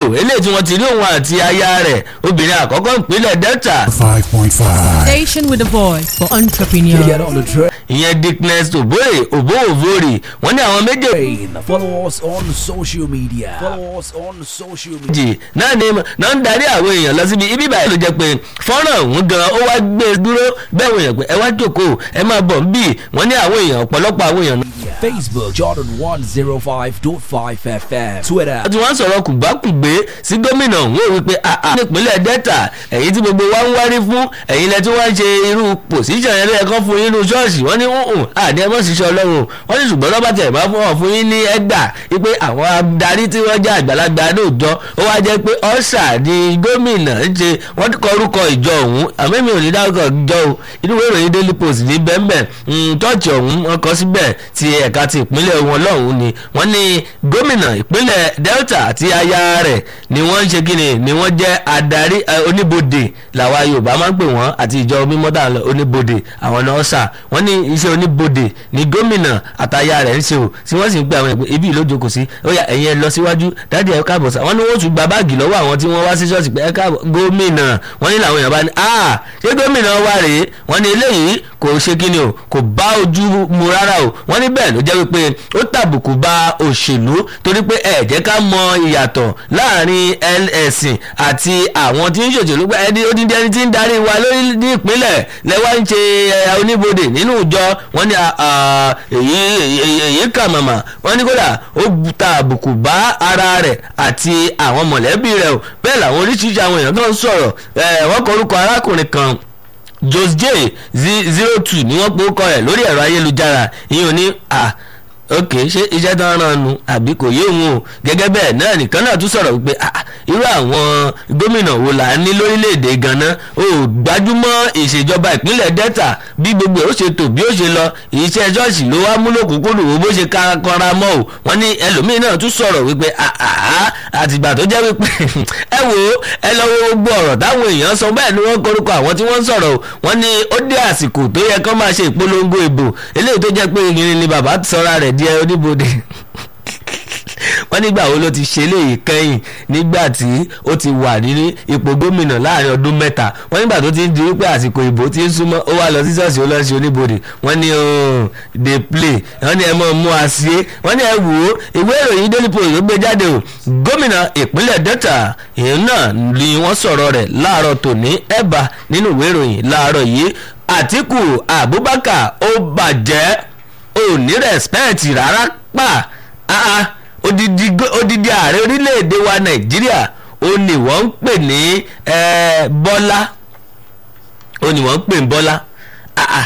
eléyìí tí wọ́n ti rí òun àti aya rẹ̀ obìnrin àkọ́kọ́ ìpínlẹ̀ delta 5.5. Station with a voice for entrepreneurs. Get on the train. ìyẹn dickness obore oboovori wọ́n ní àwọn méjèèjì Follow us on social media. Follow us on social media. náà ni náà ń darí àwọn èèyàn lọ síbi ibi báyìí ló jẹ́ pé fọ́nrán ọ̀hún gan ó wá gbé e dúró bẹ́ẹ̀ wọ́n yàn pé ẹ wá jókòó ẹ máa bọ̀ ń bì wọ́n ní àwọn èèyàn ọ̀pọ̀lọpọ̀ àwọn èèyàn Facebook Jordan 105.5 FM. Twitter. tí wọ́n sọ̀rọ̀ kùgbákùgbé sí gómìnà ọ̀hún ó wípé àà nípínlẹ̀ delta ẹ̀yin tí gbogbo wa ń wárí fún ẹ̀yin lẹ tí wọ́n ń ṣe irú pòsíṣàn yẹn lẹ́ẹ̀kan fún yín nínú ṣọ́ọ̀ṣì wọ́n ní hùn àdé ẹ̀mọ́ ṣiṣẹ́ ọlọ́run wọ́n ní ṣùgbọ́n lọ́ba tẹ̀ máa fún wọn fún yín ní ẹgbà wípé àwọn adarí tí wọ́n jẹ́ àgbàlagbà lóòjọ́ ó wá jẹ́ pé ọ̀ṣà ni gómìnà ń ṣe wọ́n kọ orúkọ ìjọ ọ̀hún àmọ́ mi ò ní dárúkọ ìjọ o inú ìwé ìròyìn daily post ní bẹ́ẹ̀nbẹ́ẹ̀ tọ́ọ̀chì ọ̀hún wọ́n kọ síbẹ̀ ti ẹ̀ka ti ìpínlẹ̀ wọn lọ́hùn ni wọ́n ní gómìnà ìpínlẹ̀ delta àti aya rẹ̀ ni wọ́n ń ṣe kíni ni wọ́n jẹ́ adarí eh, oníbodè làwa yorùbá máa ń pè wọ́n àti ìjọ mímọ́tà oníbodè àwọn náà ṣà wọ́n ní iṣẹ́ oníbodè ni gómìnà àtaya rẹ̀ ń ṣe o tí wọ́n sì ń gbé àwọn ẹgbẹ́ ibi ìlójókòó sí ó yá ẹ̀yin ẹ lọ síwájú dáàdi ẹ káàbọ̀ sá wọ́n ní wọ́n tún gba báàgì lọ́wọ́ àwọn tí wọ́n wá sí ṣọ́ọ̀ṣì pé ẹ káàbọ̀ gómìnà wọ́n ní làwọn èèyàn bá ní ah ṣé gómìnà wa rèé wọ́n ní eléyìí kò ṣe kíni o kò bá ojú mu rárá o wọ́n ní bẹ́ẹ̀ ló jẹ́ wípé ó tàbùkù ba òṣèlú torí pé ẹ jẹ́ ká mọ ìyàtọ̀ láàrin ẹl- ẹ̀sìn àti àwọn tí ń ṣòṣèlú pé ẹni ó ti di ẹni tí ń darí wa lórí ní ìpínlẹ̀ lẹ́wọ́n ń ṣe ẹ, oníbodè nínú ìjọ wọ́n ní ah, ah, èyí èyí- èyí kà màmá wọ́n ní kódà ó bu- ta àbùkù bá ara rẹ̀ àti àwọn mọ̀lẹ́bí rẹ̀ o bẹ́ẹ̀ làwọn oríṣiríṣi àwọn èèyàn tó ń sọ̀rọ̀ ẹ, wọ́n kọ orúkọ arákùnrin kan jos j zero two ni wọ́n pe ó kọ rẹ̀ lórí ẹ̀rọ ayélujára ìyẹn ò ní à ok ṣé iṣẹ́ tó ń ràn nu àbí kò yé òun o gẹ́gẹ́ bẹ́ẹ̀ náà nìkan náà tún sọ̀rọ̀ wípé ah, irú àwọn gómìnà wo là ń ní lórílẹ̀‐èdè ganan o ò gbájúmọ́ ìṣèjọba ìpínlẹ̀ delta bí gbogbo ẹ̀ ó ṣe tò bí ó ṣe lọ iṣẹ́ ṣọ́ọ̀ṣì ló wá múlò kúkúrú wo bó ṣe ká kọ́ra mọ́ o wọ́n ní ẹlòmíín náà tún sọ̀rọ̀ wípé ah, ah, àtìgbà tó jẹ́ wípé ẹ wo ẹ lọ wo gbogbo ọ̀rọ̀ táwọn èèyàn sọ bẹ́ẹ̀ ni wọ́n korúkọ àwọn tí wọ́n ń sọ̀rọ̀ o wọ́n ní ó dé àsìkò tó yẹ kó máa ṣe ìpolongo ìbò eléyìí tó jẹ́ pé ìrìn ni bàbá sọra rẹ̀ di oníbodè wọ́n nígbà wo ló ti ṣe léyìí kẹ́yìn nígbà tí ó ti wà ní ipò gómìnà láàrin ọdún mẹ́ta wọ́n nígbà tó ti ń di wípé àsìkò ìbò ti ń súnmọ́ ó wá lọ sí ṣọ́ọ̀ṣì ó lọ sí oníbodè wọ́n ní oh, dey play wọ́n ní ẹ mọ̀ mú a sí é wọ́n ní ẹ wò ó ìwé ìròyìn daily post ló gbé jáde o gómìnà ìpínlẹ̀ delta ìyẹn náà ni wọ́n sọ̀rọ̀ rẹ̀ láàárọ̀ tòní ẹ̀bà nínú ìwé ìròyìn láàárọ̀ yìí àtìkù abubakar ó bàjẹ́ ò ní rẹ̀spẹ̀tì rárá pa ah ah odidi go- odidi ààrẹ orílẹ̀-èdè wa nàìjíríà ó ní wọ́n ń pè ní eh, bọ́lá ó ní wọ́n ń pè ní bọ́lá ah ah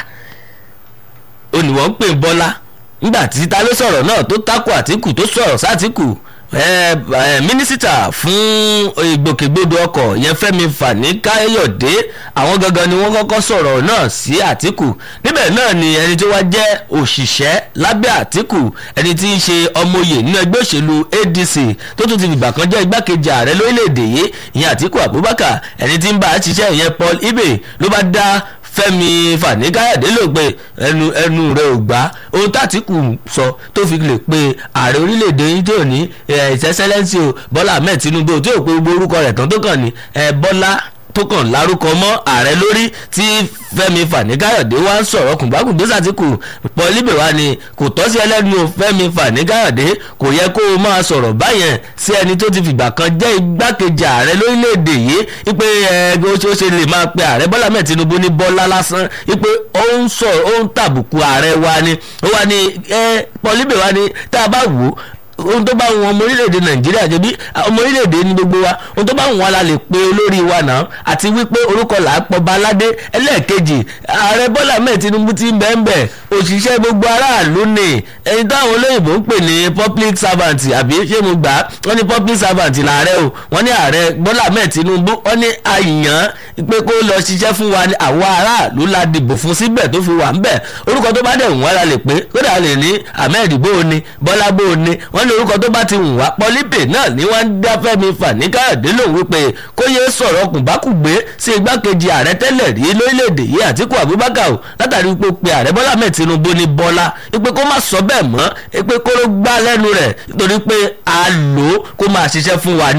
ó ní wọ́n ń pè ní bọ́lá nígbà tí ta ló sọ̀rọ̀ náà tó takò àtìkù tó sọ̀rọ̀ sátìkù eh, eh, mínísítà fún ìgbòkègbodò ọkọ̀ yẹn fẹ́mi fani káyọ̀dé àwọn gangan ni wọ́n kọ́kọ́ sọ̀rọ̀ náà sí àtìkù níbẹ̀ náà ni ẹni tó wá jẹ́ òṣìṣẹ́ lábẹ́ àtìkù ẹni tí ń ṣe ọmọye nínú ẹgbẹ́ òṣèlú adc tó tún ti dìgbà kan jẹ́ igbákejì ààrẹ lórílẹ̀‐èdè yìí ìyẹn àtìkù abubakar ẹni tí ń bá a ṣiṣẹ́ ìyẹn paul ibe ló bá dá fẹ́mi fani-káyọ̀dé ló pe ẹnu ẹnu rẹ̀ ò gbá ohun tàtìkù sọ tó fi lè pe ààrẹ orílẹ̀-èdè yìí tó ní ìṣẹ́sẹ́lẹ́sì o bọ́lá ahmed tinubu tí ò pe gbogbo orúkọ rẹ̀ tán tó kàn ní ẹ, bọ́lá tó kàn lárúkọ mọ́ ààrẹ lórí tí fẹ́mi fani-káyọ̀dé wá ń sọ̀rọ̀ kùngbàkùngbé sàtìkù pọ̀líbẹ̀ wá ni kò tọ́ sí ẹlẹ́nu o, fẹ́mi fani-káyọ̀dé kò yẹ kó o máa sọ̀rọ̀ báyẹn sí ẹni tó ti fìgbà kan jẹ́ igbákejì ààrẹ lórílẹ̀‐èdè yìí wípé ẹ ó ṣe ó ṣe lè máa pe ààrẹ bọ́lá mẹ́ẹ̀ tinubu ní bọ́lá lásán wípé ó ń sọ̀rọ̀ ó ń tàbùkù ààrẹ wa ni ó wá ní ẹ pọ̀líbẹ̀ wá ni tá a bá wò ó ohun tó bá wọn ọmọ orílẹ̀-èdè nàìjíríà jẹ́bi ọmọ orílẹ̀-èdè ní gbogbo wa ohun tó bá wọn la lè pe olórí wa náà àti wípé orúkọ là á pọ̀ baládé ẹlẹ́ẹ̀kejì ààrẹ bọ́lá mẹ́ẹ̀ tinubu ti ń bẹ́ẹ̀ bẹ́ẹ̀ òṣìṣẹ́ gbogbo aráàlú ni ẹni táwọn olóyìnbó ń pè ní public servant àbí ṣé mo gbà á wọ́n ní public servant làárẹ̀ o wọ́n ní ààrẹ bọ́lá mẹ́ẹ̀ tinubu wọ́n ní àyàn pé kó lọ ṣiṣẹ́ fún wa ní àwọn aráàlú la dìbò fún síbẹ̀ tó fi wà ń bẹ̀ orúkọ tó bá dẹ̀ wọ́n la lè pé kódà lè ní ahmed bó o ní bọ́lá bó o ní wọ́n ní orúkọ tó bá ti wù wá pọ́lípè náà ni wọ́n ń dá fẹ́mi fani káyọ̀dé lòun wípé kó yéé sọ̀rọ̀ kùnbákùgbé sí igbákejì ààrẹ tẹ́lẹ̀ rí lórílẹ̀‐èdè yìí àtìkú abubakar o látàrí wípé ó pe ààrẹ bọ́lá ahmed tinubu ní bọ́lá wípé kó má sọ bẹ́ẹ̀ mọ́ wípé kó ló gbá lẹ́nu rẹ̀ nítorí pé a lò ó kó máa ṣiṣẹ́ fún wa ni o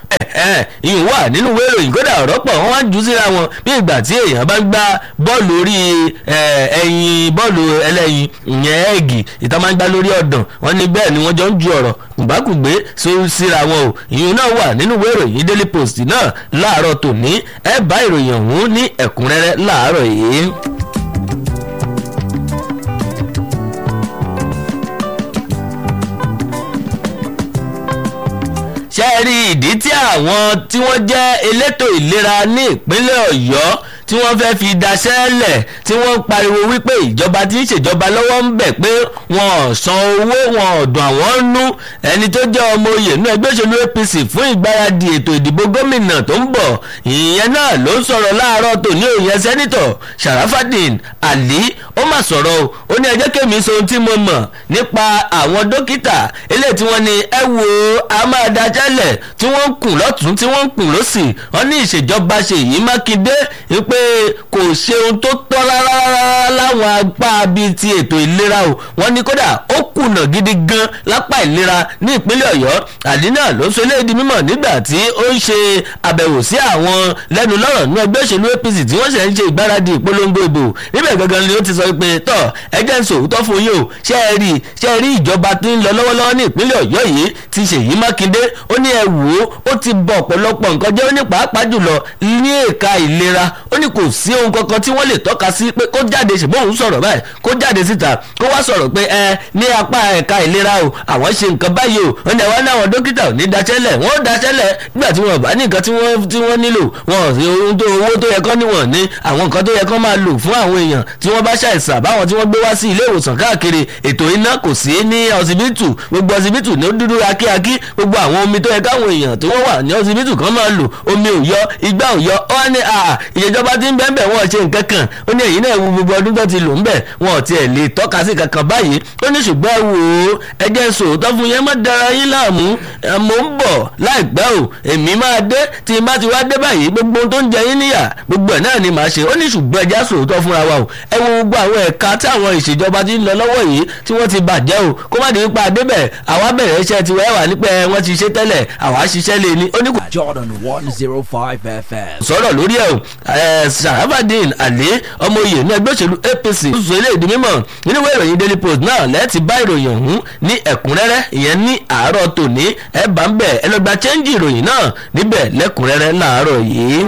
ìyún wà nínú ìwé ìròyìn kódà ọ̀rọ̀ pọ̀ wọ́n wá ń jù síra wọn bí ìgbà tí èèyàn bá ń gbá bọ́ọ̀lù orí ẹyin bọ́ọ̀lù ẹlẹ́yin ìyẹn ẹ̀gì ìta máa ń gbá lórí ọ̀dàn wọ́n ní bẹ́ẹ̀ ni wọ́n jọ ń ju ọ̀rọ̀ kùbákùgbé síra wọn o ìyún náà wà nínú ìwé ìròyìn daily post náà láàárọ̀ tòní ẹ bá ìròyìn ọ̀hún ní ẹ̀kúnrẹ́rẹ́ láàárọ̀ yìí. ṣe rí ìdí tí àwọn tí wọ́n jẹ́ elétò ìlera ní ìpínlẹ̀ ọ̀yọ́ tí wọ́n fẹ́ fi daṣẹ́ lẹ̀ tí wọ́n ń pariwo wípé ìjọba tí ń ṣèjọba lọ́wọ́ ń bẹ̀ pé wọn ò san owó wọn ò dùn àwọn nú ẹni tó jẹ́ ọmọ oyè nú ẹgbẹ́ òṣèlú apc fún ìgbáradì ètò ìdìbò gómìnà tó ń bọ̀ ìyẹn náà ló ń sọ̀rọ̀ láàárọ̀ tòní òyìn sẹ́nitọ̀ sharafadin ali ó mà sọ̀rọ̀ o ó ní ẹjẹ́ kèmí sọ ohun tí mo mọ̀ nípa àwọn dókítà eléyìí tí wọ́n ní ẹ wo a máa daṣẹ́ lẹ̀ tí wọ́n ń kùn lọ́tún tí wọ́n ń kùn lọ́sì wọ́n ní ìṣèjọba ṣèyí mákindé wípé kò ṣe ohun tó tọ́ rárá láwọn apá bíi ti ètò ìlera o wọ́n ní kódà ó kùnà gidi gan lápá ìlera ní ìpínlẹ̀ ọ̀yọ́ àdínà ló sọ eléyìí mímọ̀ nígbà tí ó ń ṣe àbẹ̀wò sí àwọn lẹ́nu lọ́rọ̀ ní ẹgbẹ́ òṣèlú apc tí wọ́n ṣe ń ṣe ìgbáradì ìpolongo ìbò níbẹ̀ gangan ni ó ti sọ pé tọ́ ẹjẹ́ ń sòótọ́ fún yín o ṣé ẹ rí ṣé ẹ rí ìjọba tó ń lọ lọ́wọ́lọ́wọ́ ní ìpínlẹ̀ ọ̀yọ́ yìí ti ṣèyí mákindé ó ní ẹ wò ó ó ti bọ̀ ọ̀pọ̀lọpọ̀ nǹkan jẹ́ ó ní pàápàá jùlọ ní ẹ̀ka ìlera ó ní kò sí ohun kankan tí wọ́n lè tọ́ka sí pé kó jáde ṣùgbọ́n òun sọ̀rọ̀ báyìí kó jáde síta kó wá sọ̀rọ̀ pé ẹ ní apá ẹ̀ka ìlera o àwọn ṣe nǹkan báyìí o ó ní àwọn náà dókítà ò ní daṣẹ́lẹ̀ wọ́n ó daṣẹ́lẹ̀ nígbà tí wọ́n bá ní nǹkan tí wọ́n tí wọ́n nílò wọn ò sí ohun tó owó tó yẹ kán níwọ̀n ní àwọn nǹkan tó yẹ kán máa lò fún àwọn èèyàn tí wọ́n bá ṣàìsàn báwọn tí wọ́n gbé wá sí ilé ìwòsàn káàkiri ètò iná kò sí ní ọsibítù gbogbo ọsibítù ní ó dúdú akíakí gbogbo àwọn omi tó yẹ káwọn èèyàn tí wọ́n wà ní ọsibítù kan máa lò omi ò yọ igbá ò yọ ó wá ní ìjọba tí ń bẹ́ẹ̀ bẹ́ẹ̀ wọ́n ṣe nǹkan kan ó ní èyí náà wo gbogbo ọdún tó ti lò ń bẹ̀ wọn ò tiẹ̀ lè tọ́ka sí kankan báyìí ó ní ṣùgbọ́n wò ó ẹjẹ́ sòótọ́ fún yẹn má dára yín láàmú mo ń bọ̀ láìpẹ́ o èmi máa dé tí n bá ti wá dé báyìí gbogbo ohun tó ń jẹ yín níyà gbogbo ẹ̀ náà ni màá ṣe ó ní ṣùgbọ́n ẹjẹ́ sòótọ́ fúnra wa o ẹ wo gbogbo àwọn ẹ̀ka tí àwọn ìṣèjọba ti ń lọ lọ́wọ́ yìí tí wọ́n ti bàjẹ́ o kó má di nípa adébẹ̀ àwa bẹ̀rẹ̀ iṣẹ́ tiwa ẹ̀wà nípẹ́ wọ́n ti ṣe tẹ́lẹ̀ àwa ṣiṣẹ́ lé ní ó ní kò Jordan 105 FM. sọ̀rọ̀ lórí ẹ̀ o sarafadin ali ọmọ oyè ní ẹgbẹ́ òṣèlú apc ṣùṣù ilé ìdí mímọ̀ nínú ìwé ìròyìn daily post náà lẹ́ẹ̀tì bá ìròyìn ọ̀hún ní ẹ̀kúnrẹ́rẹ́ ìyẹn ní àárọ̀ tòní ẹ̀ bá ń bẹ̀ ẹ lọ gba chẹ́ńjì ìròyìn náà níbẹ̀ lẹ́kúnrẹ́rẹ́ láàárọ̀ yìí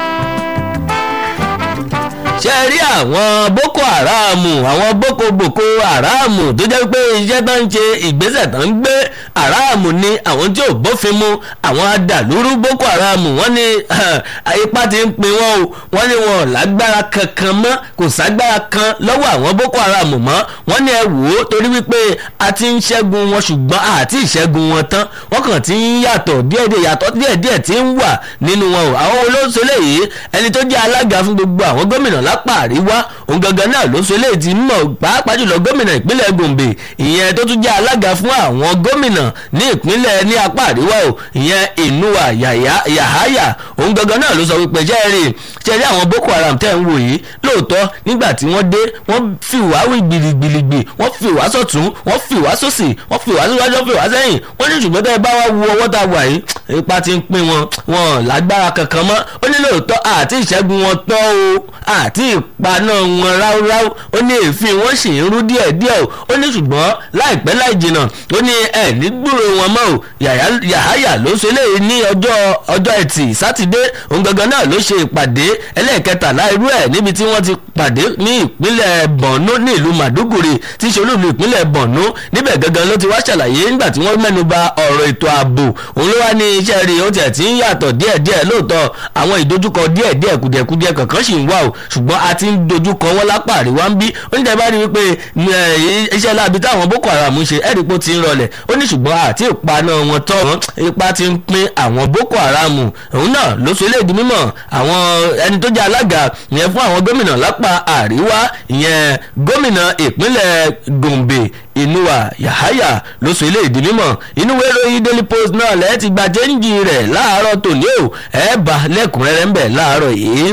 ṣe rí àwọn boko haram àwọn boko boko haram tó jẹ́ pé iṣẹ́ tó ń ṣe ìgbésẹ̀ tó ń gbé haram ni àwọn tí ò bófin mu àwọn adàlúrú boko haram wọ́n ní ipá ti ń pin wọ́n o wọ́n ní wọn ò lágbára kankan mọ́ kò ságbára kan lọ́wọ́ àwọn boko haram mọ́ wọ́n ní ẹ wò ó torí wípé a ti ń ṣẹ́gun wọn ṣùgbọ́n àti ìṣẹ́gun wọn tán wọ́n kàn ti ń yàtọ̀ díẹ̀díẹ̀ yàtọ̀ díẹ̀díẹ̀ ti ń wà nínú wọn o àwọn olóṣèlú yìí ẹni tó jẹ́ alága fún gbogbo àwọn gómìnà lápá àríwá òun gangan náà ló so léèdì mọ̀ pàápàá jùlọ gómìnà ìpínlẹ̀ gombe ìyẹn tó tún jẹ́ alága fún àwọn gómìnà ní ìpínlẹ̀ ní apá àríwá o ìyẹn ìnúwà yàháyà òun gangan náà ló sọ wípé jẹ́rìí jẹ́rìí àwọn boko haram tẹ́ ń wò yìí lóòótọ́ nígbà tí wọ́n dé wọ́n fi wá wí gbìlìgbìlìgbì wọ́n fi wá sọ̀tún wọ́n fi wá sósì wọ́n fi wá síwájú wọ́n fi wá sẹ́yìn wọ́n ní ṣùgbọ́n tẹ́ ẹ bá wá wo ọwọ́ tá a wà yìí ipa ti ń pín wọn wọn lágbára kankan mọ́ ó ní lóòótọ́ àti ìṣẹ́gun wọn tọ́ o àti ìpaná wọn ráúráú ó ní èéfín wọn sì ń rú díẹ̀díẹ̀ o ó ní ṣùgbọ́n láìpẹ́ láì jìnnà ó ní ẹ̀ ní gbúrò wọn mọ́ o yàháyà ló ṣe léyìí ní ọjọ́ ọjọ́ ẹtì sátidé òun gangan náà ló ṣe ìpàdé ẹlẹ́ẹ̀kẹtàlá irú ẹ̀ níbi tí wọ́n ti pàdé ní ìpínlẹ̀ bọ̀nú ní ìlú màdúgùrì tí í ṣe olúùlú ìpínlẹ̀ bọ̀nú níbẹ̀ gangan ló ti wá ṣàlàyé nígbà tí wọ́n mẹ́nu ba ọ̀rọ̀ ètò ààbò òun ló wá ní iṣẹ́ rí ó tiẹ̀ ti ń yàtọ̀ díẹ̀díẹ̀ lóòótọ́ àwọn ìdojúkọ díẹ̀díẹ̀ kùdìẹ̀kudìẹ kankan sì ń wà o ṣùgbọ́n a ti ń dojúkọ wọn lápá àríwá ń bí oníṣẹ́ bá rí wípé iṣẹ́ láabi táwọn boko haram ṣe ẹ̀rí pé ó ti ń rọlẹ̀ ó ní ṣùgbọ́n àti ìpaná wọn tọ́ wọn ipa ti ń pín àwọn boko haram òun náà ló so eléyìí di mímọ̀ àwọn ẹni tó jẹ́ alága ìyẹn fún àwọn gómìnà lápá àríwá ìyẹn gómìnà ìpínlẹ̀ gombe ìnúwà yàháyà ló so eléyìí di mímọ̀ inú wẹ́rọ daily post náà lẹ́ẹ̀ ti gba jẹ́ńjì rẹ̀ láàárọ̀ tòní o ẹ̀ bá lẹ́kùnrẹ́rẹ́ ń bẹ̀ láàárọ̀ yìí.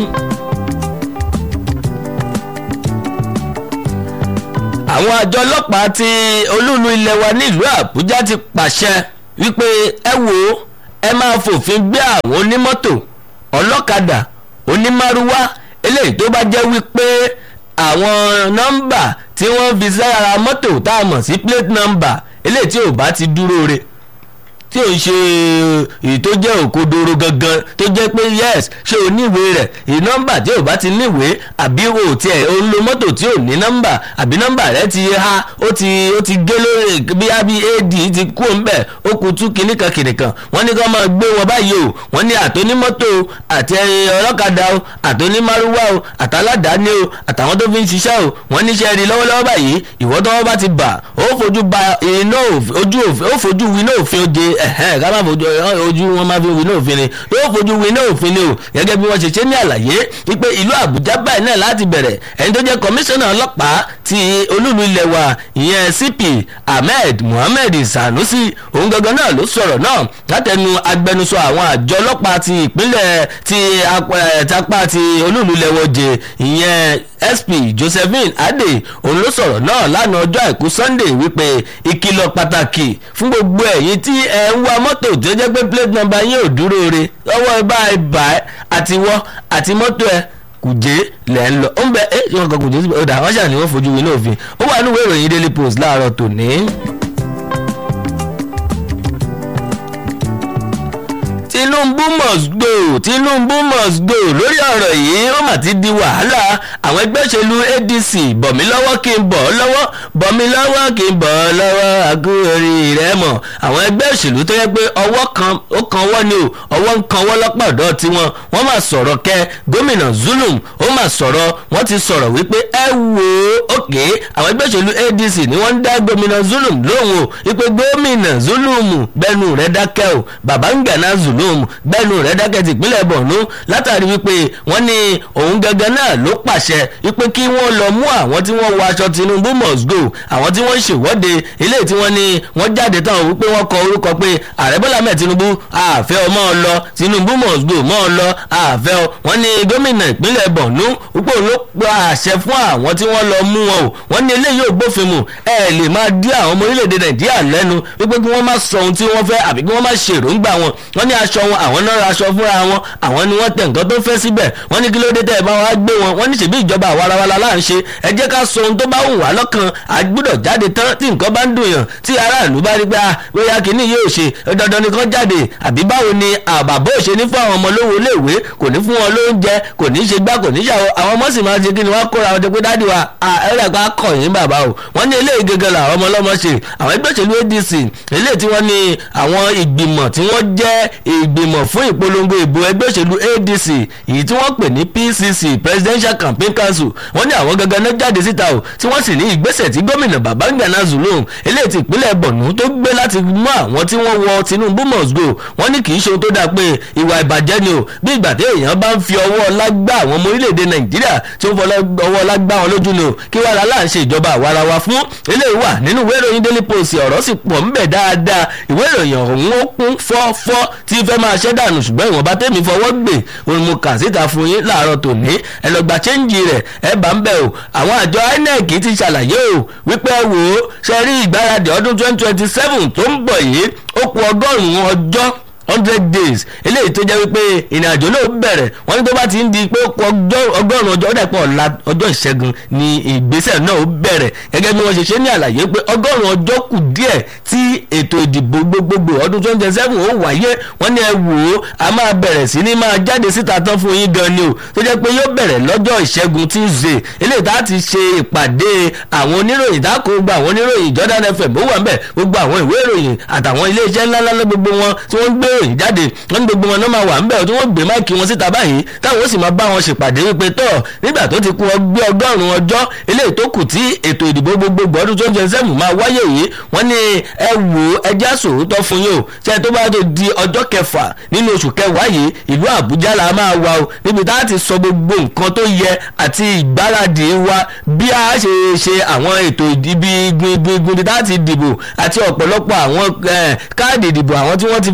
àwọn àjọ ọlọ́pàá ti olúùlú ilẹ̀ wa nílùú àbújá ti pàṣẹ wípé ẹ wò ó ẹ máa fòfin gbé àwọn onímọ́tò ọlọ́kadà onímárúwá eléyìí tó bá jẹ́ wípé àwọn nọ́mbà tí wọ́n fi sára mọ́tò tá a mọ̀ sí plate number eléyìí tí ò bá ti dúró re tí ò ń ṣe èyí tó jẹ́ òkodoro gangan tó jẹ́ pé yes ṣé o níwèé rẹ̀ èyí nọ́mbà tí ò bá ti níwèé àbí o tiẹ̀ o ń lo mọ́tò tí ò ní nọ́mbà àbí nọ́mbà rẹ̀ ti ha ó ti ó ti gé lórí bí abi ad ti kú ńbẹ̀ ó kú tú kìnnìkan kìnnìkan wọ́n ní kí wọ́n máa gbé wọn báyìí o wọ́n ní àtònímọ́tò àti ọlọ́kadà o àtònímárúwá o àtàládàáni o àtàwọn tó fi ń ṣiṣẹ́ o wọ́n níṣẹ́ rí lọ́wọ́lọ́wọ́ báyìí ìwọ́ tọ́wọ́ bá ti bà ó fojú ba iná ojú òfin ó fojú winá òfin oje ẹ̀hẹ́n ká má fojú ojú wọn má fi winá òfin ni yóò fojú winá òfin ni o gẹ́gẹ́ bí wọ́n ṣe ṣe ní àlàyé wípé ìlú àbújá báyìí náà láti bẹ̀rẹ̀ ẹni tó jẹ́ kọmíṣánná ọlọ́pàá ti olúlu ilẹ̀ wa ìyẹn cp ahmed muhammed sanusi òun gangan náà ló sọ̀rọ̀ náà látẹnu agbẹnusọ àwọn àjọ ọlọ́pàá ti ìpínlẹ̀ ti tapá ti olúlu ilẹ̀ wọ̀jẹ̀ ìyẹn sp josephine ade òun ló sọ̀rọ̀ náà lánàá ọjọ́ àìkú sunday wípé ìkìlọ̀ pàtàkì fún gbogbo ẹ̀yin tí ẹ ń wa mọ́tò tó jẹ́ pé plate number yín ò dúró re lọ́wọ́ ẹ bá ẹ bà ẹ́ àti wọ́ àti mọ́tò ẹ kùjé lẹ̀ ń lọ ó ń bẹ ẹ ṣé wọn kọ kùjé síbẹ̀ ó dà wọ́n ṣàní wọ́n fojú wí náà òfin ó wà nínú ìròyìn daily post láàárọ̀ tòní. tinubu must go tinubu must go lórí ọ̀rọ̀ yìí ó mà ti di wàhálà àwọn ẹgbẹ́ òṣèlú adc bọ̀mí lọ́wọ́ kí n bọ̀ ọ́ lọ́wọ́ bọ̀mí lọ́wọ́ kí n bọ̀ ọ́ lọ́wọ́ àgúrò rẹ̀ mọ̀ àwọn ẹgbẹ́ òṣèlú tó yẹ pé ọwọ́ kan ó kan wọ́ ni o ọwọ́ ń kan wọ́ lọ́pọ̀ ọ̀dọ́ tiwọn wọ́n máa sọ̀rọ̀ kẹ gómìnà zulum ó máa sọ̀rọ̀ wọ́n ti sọ̀rọ̀ wípé ẹ wò ó òkè àwọn ẹgbẹ́ òṣèlú adc ni wọ́n ń dá gómìnà zulum lóhùn o wípé gómìnà zulum bẹ́nu rẹ̀ dákẹ́ o babangana zulum bẹ́nu rẹ̀ dákẹ́ ti ìpínlẹ̀ borno látàrí wípé wọ́n ní òun gangan náà ló pàṣẹ wípé kí wọ́n lọ mú àwọn tí wọ́n wọ aṣọ tinubu must go àwọn tí wọ́n ń ṣèwọ́de eléyìí tí wọ́n ní wọ́n jáde tán wípé wọ́n kọ orúkọ pé ààrẹ bọ́lá mẹ́ẹ̀ tinubu àfẹ́ ọ mọ́ ọ lọ tinubu must go mọ́ ọ lọ àfẹ́ ọ wọ́n ní gómìnà ìpínlẹ̀ borno wípé òun ló pa àṣẹ fún àwọn tí wọ́n lọ mú wọn o wọ́n ní eléyìí ò gbófin mu ẹ lè máa dí àwọn ọmọ orílẹ̀-èdè nàìjíríà lẹ́nu wípé kí wọ́n má sọ ohun tí wọ́n fẹ́ àbí kí wọ́n má ṣe èròǹgbà wọn wọ́n ní aṣọ wọn àwọn náà ra aṣọ fúnra wọn àwọn ni wọ́n tẹ nǹkan tó fẹ́ síbẹ̀ wọ́n ní kí ló dé tẹ́ ẹ bá wa gbé wọn wọ́n ní ṣèbí ìjọba àwarawala là ń ṣe ẹ jẹ́ ká sọ ohun tó bá wù wá lọ́kàn àgbúdọ̀ jáde tán tí nǹkan bá ń dùn yàn tí aráàlú bá rí pé a bóyá kìíní yóò ṣe dandan nìkan jáde àbí báwo ni àbàbò ṣe ní fún àwọn ọmọ lówó léèwé kò ní fún wọn lóúnjẹ kò ní ṣe gbá kò ní ṣàwọ àwọn ọmọ sì máa ṣe kí ni wọ́n kóra wọn jẹ pé dáàdi wa ẹ̀rọ ẹ̀ka kọ̀ yín bàbá o wọ́n ní eléyìí gẹ́gẹ́ làwọn ọmọ ọlọ́mọ ṣe àwọn ẹgbẹ́ òṣèlú adc eléyìí tí wọ́n ní àwọn ìgbìmọ̀ tí wọ́n jẹ́ ìgbìmọ̀ fún ìpolongo ìbò ẹgbẹ́ òṣèlú adc èyí tí wọ́n pè ní pcc presidential campaign council wọ́n ní àwọn gangan náà jáde síta o tí wọ́n sì ní ìgbésẹ̀ tí gómìnà babangana zulum eléyìí tí ìpínlẹ̀ borno tó gbé láti mú àwọn tí wọ́n wọ tinubu must go wọ́n ní kì í ṣe ohun tó dáa pé ìwà ìbàjẹ́ ni o bí ìgbà tí èèyàn bá ń fi ọwọ́ lágbá àwọn ọmọ orílẹ̀-èdè nàìjíríà tí ó ń fọwọ́ ọwọ́ lágbá wọn lójú ni o kí wàá la láà ń ṣe ìjọba àwarawa fún eléyìí wà nínú ìwé ìròyìn daily post ọ̀rọ̀ sì pọ̀ ńbẹ̀ dáadáa ìwé ìròyìn ọ̀hún ó kún fọ́fọ́ tí fẹ́ máa ṣẹ́ dànù ṣùgbọ́n ìwọ̀nba tẹ́mi fọwọ́ gbè òun mo kà síta fún yín láàárọ̀ tòní ẹ lọ gba chẹ́ǹjì rẹ̀ ẹ bá ń bẹ̀ o àwọn àjọ inec ti ṣàlàyé o wípé wò ó ṣe rí ìgbáradì ọdún twenty twenty seven tó ń bọ̀ yìí ó kù ọgọ́rùn-ún ọjọ́ hundred days eléyìí tó jẹ́ wípé ìrìnàjò náà bẹ̀rẹ̀ wọ́n ní tó bá ti ń di pé ọgọ́rùn-ún ọjọ́ ọ̀dà pọ̀ ọ̀la ọjọ́ ìṣẹ́gun ni ìgbésẹ̀ náà ó bẹ̀rẹ̀ gẹ́gẹ́ bí wọ́n ṣe ṣe ní àlàyé pé ọgọ́rùn-ún ọjọ́ kù díẹ̀ tí ètò ìdìbò gbogbogbò ọdún twenty twenty seven ó wáyé wọ́n ní ẹ wò ó a máa bẹ̀rẹ̀ sí ní máa jáde síta tán fún yín gan ni o tó jẹ́ pé yóò bẹ̀rẹ̀ lọ́jọ́ ìṣẹ́gun tuesday eléyìí tá a ti ṣe ìpàdé àwọn oníròyìn tá a kó gba àwọn oníròyìn jordan fm ó wà ń bẹ̀ gbogbo àwọn ìwé ìròyìn àtàwọn iléeṣẹ́ ńláńlá gbogbo wọn tí wọ́n ń gbé ìròyìn jáde wọ́n ní gbogbo wọn náà máa wà ń bẹ̀ tí wọ́n gbé máìkì wọn síta báyìí táwọn ó sì máa bá wọn ṣèpàdé wípé tọ́ nígbà tó ti kú ọgbẹ́ ọgọ́rùn-ún ọjọ́ eléyìí tó kù tí ètò ìdìbò gbogbogbò ọdún twenty twenty seven máa wáyé yìí wọ́n ní ẹ wò ó ẹjẹ́ àsòótọ́ fún yín o ṣe tó bá tó di ọjọ́ kẹfà nínú oṣù kẹwàá yìí ìlú àbújá la máa wà o níbi tá a ti sọ gbogbo nǹkan tó yẹ àti ìgbáradì wa bí a ṣe ṣe àwọn ètò ìdìbò gbingbin tá a ti dìbò àti ọ̀pọ̀lọpọ̀ àwọn káàdì ìdìbò àwọn tí wọ́n ti forúkọ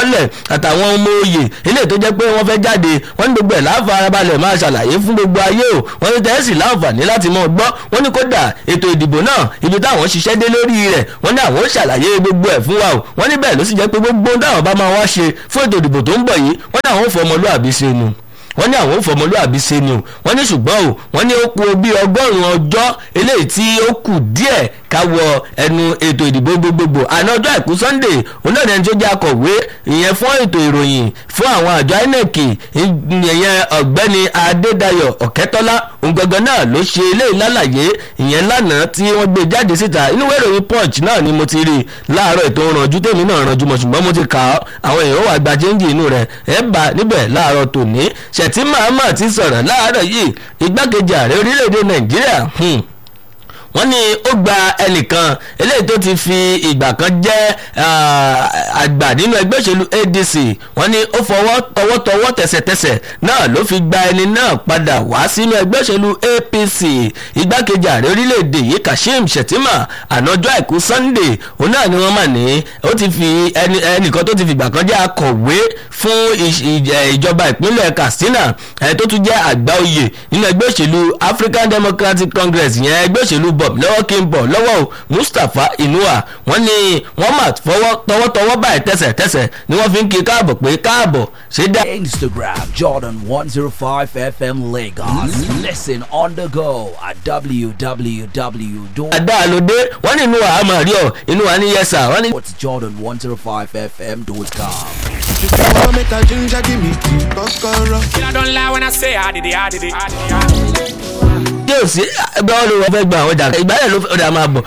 lẹ̀ àtàwọn ọmọ oyè eléyìí tó jẹ́ pé wọ́n fẹ́ jáde wọ́n ní gbogbo ẹ̀ láfarabalẹ̀ máa ṣàlàyé fún gbogbo ayé o wọ́n ní tẹ́sí láǹfààní láti mọ̀ gbọ́ wọ́n ní kódà ètò ìdìbò náà ibi táwọn ṣiṣẹ́ dé lórí rẹ̀ wọ́n ní àwọn ó ṣàlàyé gbogbo ẹ̀ fún wa o wọ́n ní bẹ́ẹ̀ ló sì jẹ́ pé gbogbo ohun táwọn bá máa wá ṣe fún ètò ìdìbò tó ń bọ̀ yìí wọ́n ní àwọn ò fọmọlúàbí ṣe nu wọ́n ní àwọn òfòmọlúàbí ṣe ni o wọ́n ní ṣùgbọ́n o wọ́n ní ó kù bí ọgọ́rùn-ún ọjọ́ eléyìí tí ó kù díẹ̀ káwọ ẹnu ètò ìdìbò gbogbogbò àná ọjọ́ àìkú sunday òun náà ní ẹni tó jẹ́ akọ̀wé ìyẹn fún ètò ìròyìn fún àwọn àjọ inec ìyẹn ọ̀gbẹ́ni adédayọ̀ ọ̀kẹ́tọ́lá òun gangan náà ló ṣe eléyìí lálàyé ìyẹn lánàá tí wọ́n gbé jáde síta inú ìwé ìròyìn punch náà ni mo ti rí láàárọ̀ ètò ìrànjú tèmi náà rànjú mọ̀ ṣùgbọ́n mo ti kà á àwọn èèyàn wà gba chẹ́ńjì inú rẹ̀ ẹ̀ bá níbẹ̀ láàárọ̀ tòní ṣètì mahama ti sọ̀rọ̀ láàárọ̀ yìí igbákejì ààrẹ orílẹ̀-èdè nàìjíríà wọ́n ní ó gba ẹnìkan eléyìí tó ti fi ìgbà kan jẹ́ àgbà nínú ẹgbẹ́ òṣèlú adc wọ́n ní ó fọwọ́ tọwọ́tọwọ́ tẹ̀sẹ̀tẹ̀sẹ̀ náà ló fi gba ẹni náà padà wá sínú ẹgbẹ́ òṣèlú apc igbákejì ààrẹ orílẹ̀-èdè yìí kashim shettima ànájọ́ àìkú sunday òun náà ni wọ́n mà ní ó ti fi ẹnìkan tó ti fi ìgbà kan jẹ́ akọ̀wé fún ìjọba ìpínlẹ̀ katsina tó tún jẹ́ àgbà oyè nínú ẹgbẹ́ òṣèlú african democratic congress yẹn ẹgbẹ́ òṣèlú bob lọ́wọ́ kí n bọ̀ lọ́wọ́ o mustapha inua wọ́n ní wọ́n mà fọwọ́ tọwọ́tọwọ́ báyìí tẹ̀sẹ̀tẹ̀sẹ̀ ni wọ́n fi ń kí káàbọ̀ pé káàbọ̀ ṣé dá. Instagram Jordan 105 FM Lagos. Listen on the go at www. àdá lóde wọ́n ní inú wa á máa rí ọ inú wa ní yẹsà wọ́n ní. Jordan105fm.com. Come make a ginger, give me tea, kokoro. I don't lie when I say I did it, I did it, I did it. I did it. tí ò sí ẹgbẹ́ wọn ló wọ́n fẹ́ gba àwọn ọjà ìgbàlẹ̀ ló fẹ́ ọ̀dà máa bọ̀.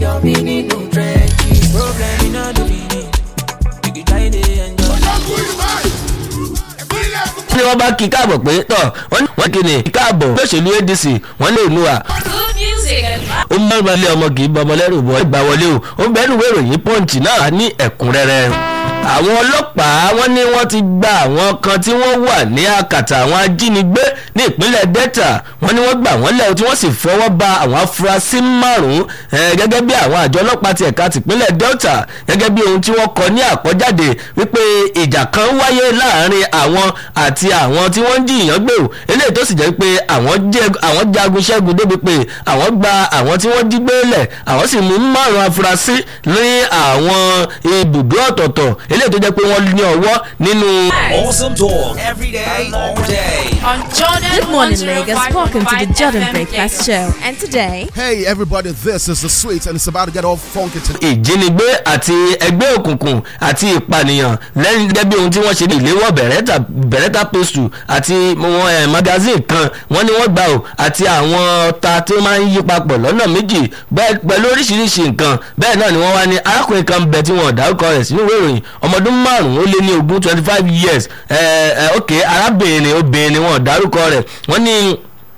ní wọ́n bá kí káàbọ̀ pé tọ̀ wọ́n kí ni káàbọ̀ lóṣèlú adc wọ́n lè nu à Good music and ó mọ̀ ọ́n lé ọmọ kì í bọ ọmọ lẹ́rù bọ́ ìgbà wọlé o ó bẹ́ẹ̀ nù wéròyìn pọ́ǹchì náà ní ẹ̀kúnrẹ́rẹ́ àwọn ọlọ́pàá wọ́n ní wọ́n ti gba àwọn kan tí wọ́n wà ní àkàtà àwọn ajínigbé ní ìpínlẹ̀ delta wọ́n ní wọ́n gbà wọ́n lẹ̀ tí wọ́n sì fọwọ́ ba àwọn afurasí márùn-ún eh, gẹ́gẹ́ bí àwọn àjọ ọlọ́pàá ti ẹ̀ka tìpínlẹ̀ delta gẹ́gẹ́ bí ohun tí wọ́n kọ ní àkọ́jáde wípé ìjà kan wáyé láàrin àwọn àti àwọn tí wọ́n ń jìyàn gbé o eléyìí tó sì jẹ́ pé àwọn jẹ́- àwọn jagun ṣẹ́gun débi pé àwọn gba àwọn tí wọ́n jí gbé lẹ̀ àwọn sì mú márùn-ún afurasí ní àwọn ibùdó ọ̀tọ̀ọ̀tọ̀ eléyìí tó jẹ́ pé wọ́n ní ọwọ́ nínú. Awesome talk every day, all day. on Jordan Good morning, Lagos. 105.5 Welcome to the Jordan FM Breakfast Lagos. Show. And today, Hey everybody, this is the sweet and it's about to get all funky today. ìjínigbé àti ẹgbẹ́ òkùnkùn àti ìpànìyàn lẹ́yìn gẹ́gẹ́ bí ohun tí wọ́n ṣe ní ìléwọ́ bẹ̀rẹ̀ta bẹ̀rẹ̀ta postu àti wọn ẹ̀ magazine kan wọ́n ní wọ́n gbà ó àti àwọn ọta tí ó máa ń yí papọ̀ lọ́nà méjì bẹ́ẹ̀ pẹ̀lú oríṣiríṣi nǹkan bẹ́ẹ̀ náà ni wọ́n wá ní arákùnrin kan bẹ tí wọ́n dárúkọ rẹ̀ sínú ìwé ìròyìn ọmọdún márùn-ún ó lé ní ogún twenty five years ẹ̀ ẹ̀ ok arábìnrin obìnrin ni wọ́n dárúkọ rẹ̀ wọ́n ní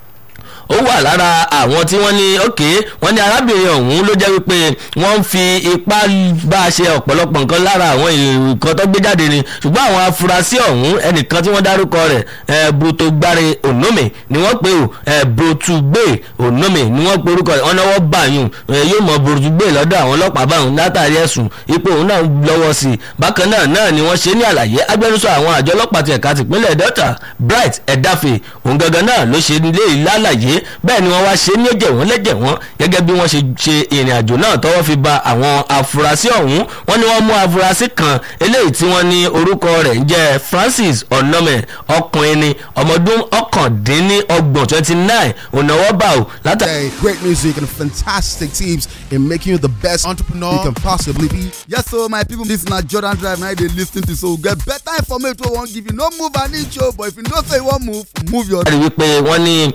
ó wà lára àwọn tí wọ́n ní òkè wọ́n ní arábìnrin ọ̀hún ló jẹ́ wípé wọ́n ń fi ipá bá a ṣe ọ̀pọ̀lọpọ̀ nǹkan lára àwọn nǹkan tó gbé jáde ni ṣùgbọ́n àwọn afurasí ọ̀hún ẹnìkan tí wọ́n dárúkọ rẹ̀ ẹ̀ brutogbare onome ni wọ́n pè ó ẹ̀ brotugbe onome ni wọ́n pe orúkọ rẹ̀ wọ́n náwó báyùn ẹ̀ yóò mọ brotugbe lọ́dọ̀ àwọn ọlọ́pàá báyùn látàrí ẹ̀sùn ipò òun náà lọ́wọ́ sí i bákan náà náà ni wọ́n ṣe ní àlàyé agbẹnusọ àwọn àjọ ọlọ́pàá ti ẹ̀ka tìpínlẹ̀ delta bright ẹ̀dáfẹ́ òun gangan náà ló ṣe nílé ìlàlàyé bẹ́ẹ̀ ni wọ́n wá ṣe ní ẹ̀jẹ̀ wọ́n lẹ́jẹ̀ wọ́n gẹ́gẹ́ bí wọ́n ṣe ṣe ìrìn àjò náà tọ́wọ́ fi ba àwọn afurasí ọ̀hún wọ́n ní wọ́n mú afurasí kan eléyìí tí wọ́n ní orúkọ rẹ̀ ń jẹ́ francis onome ọkùnrin ni ọmọdún ọ̀kàndínlọ́gbọ̀n twenty nine ònàwọ́ bá o látàrí. Hey, great music and fantastic teams in making you the best entrepreneur you can possibly be. Yes, so my people, this na Jordan Drive now they listen to so get better information wey wan give you. No move an inch o, but if you know say you wan move, move your. rí wípé wọ́n ní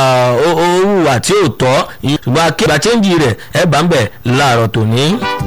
owó àti òótọ́ ṣùgbọ́n akéwà chẹ́ǹjì rẹ̀ ẹ̀ bá ń bẹ̀ láàárọ̀ tòní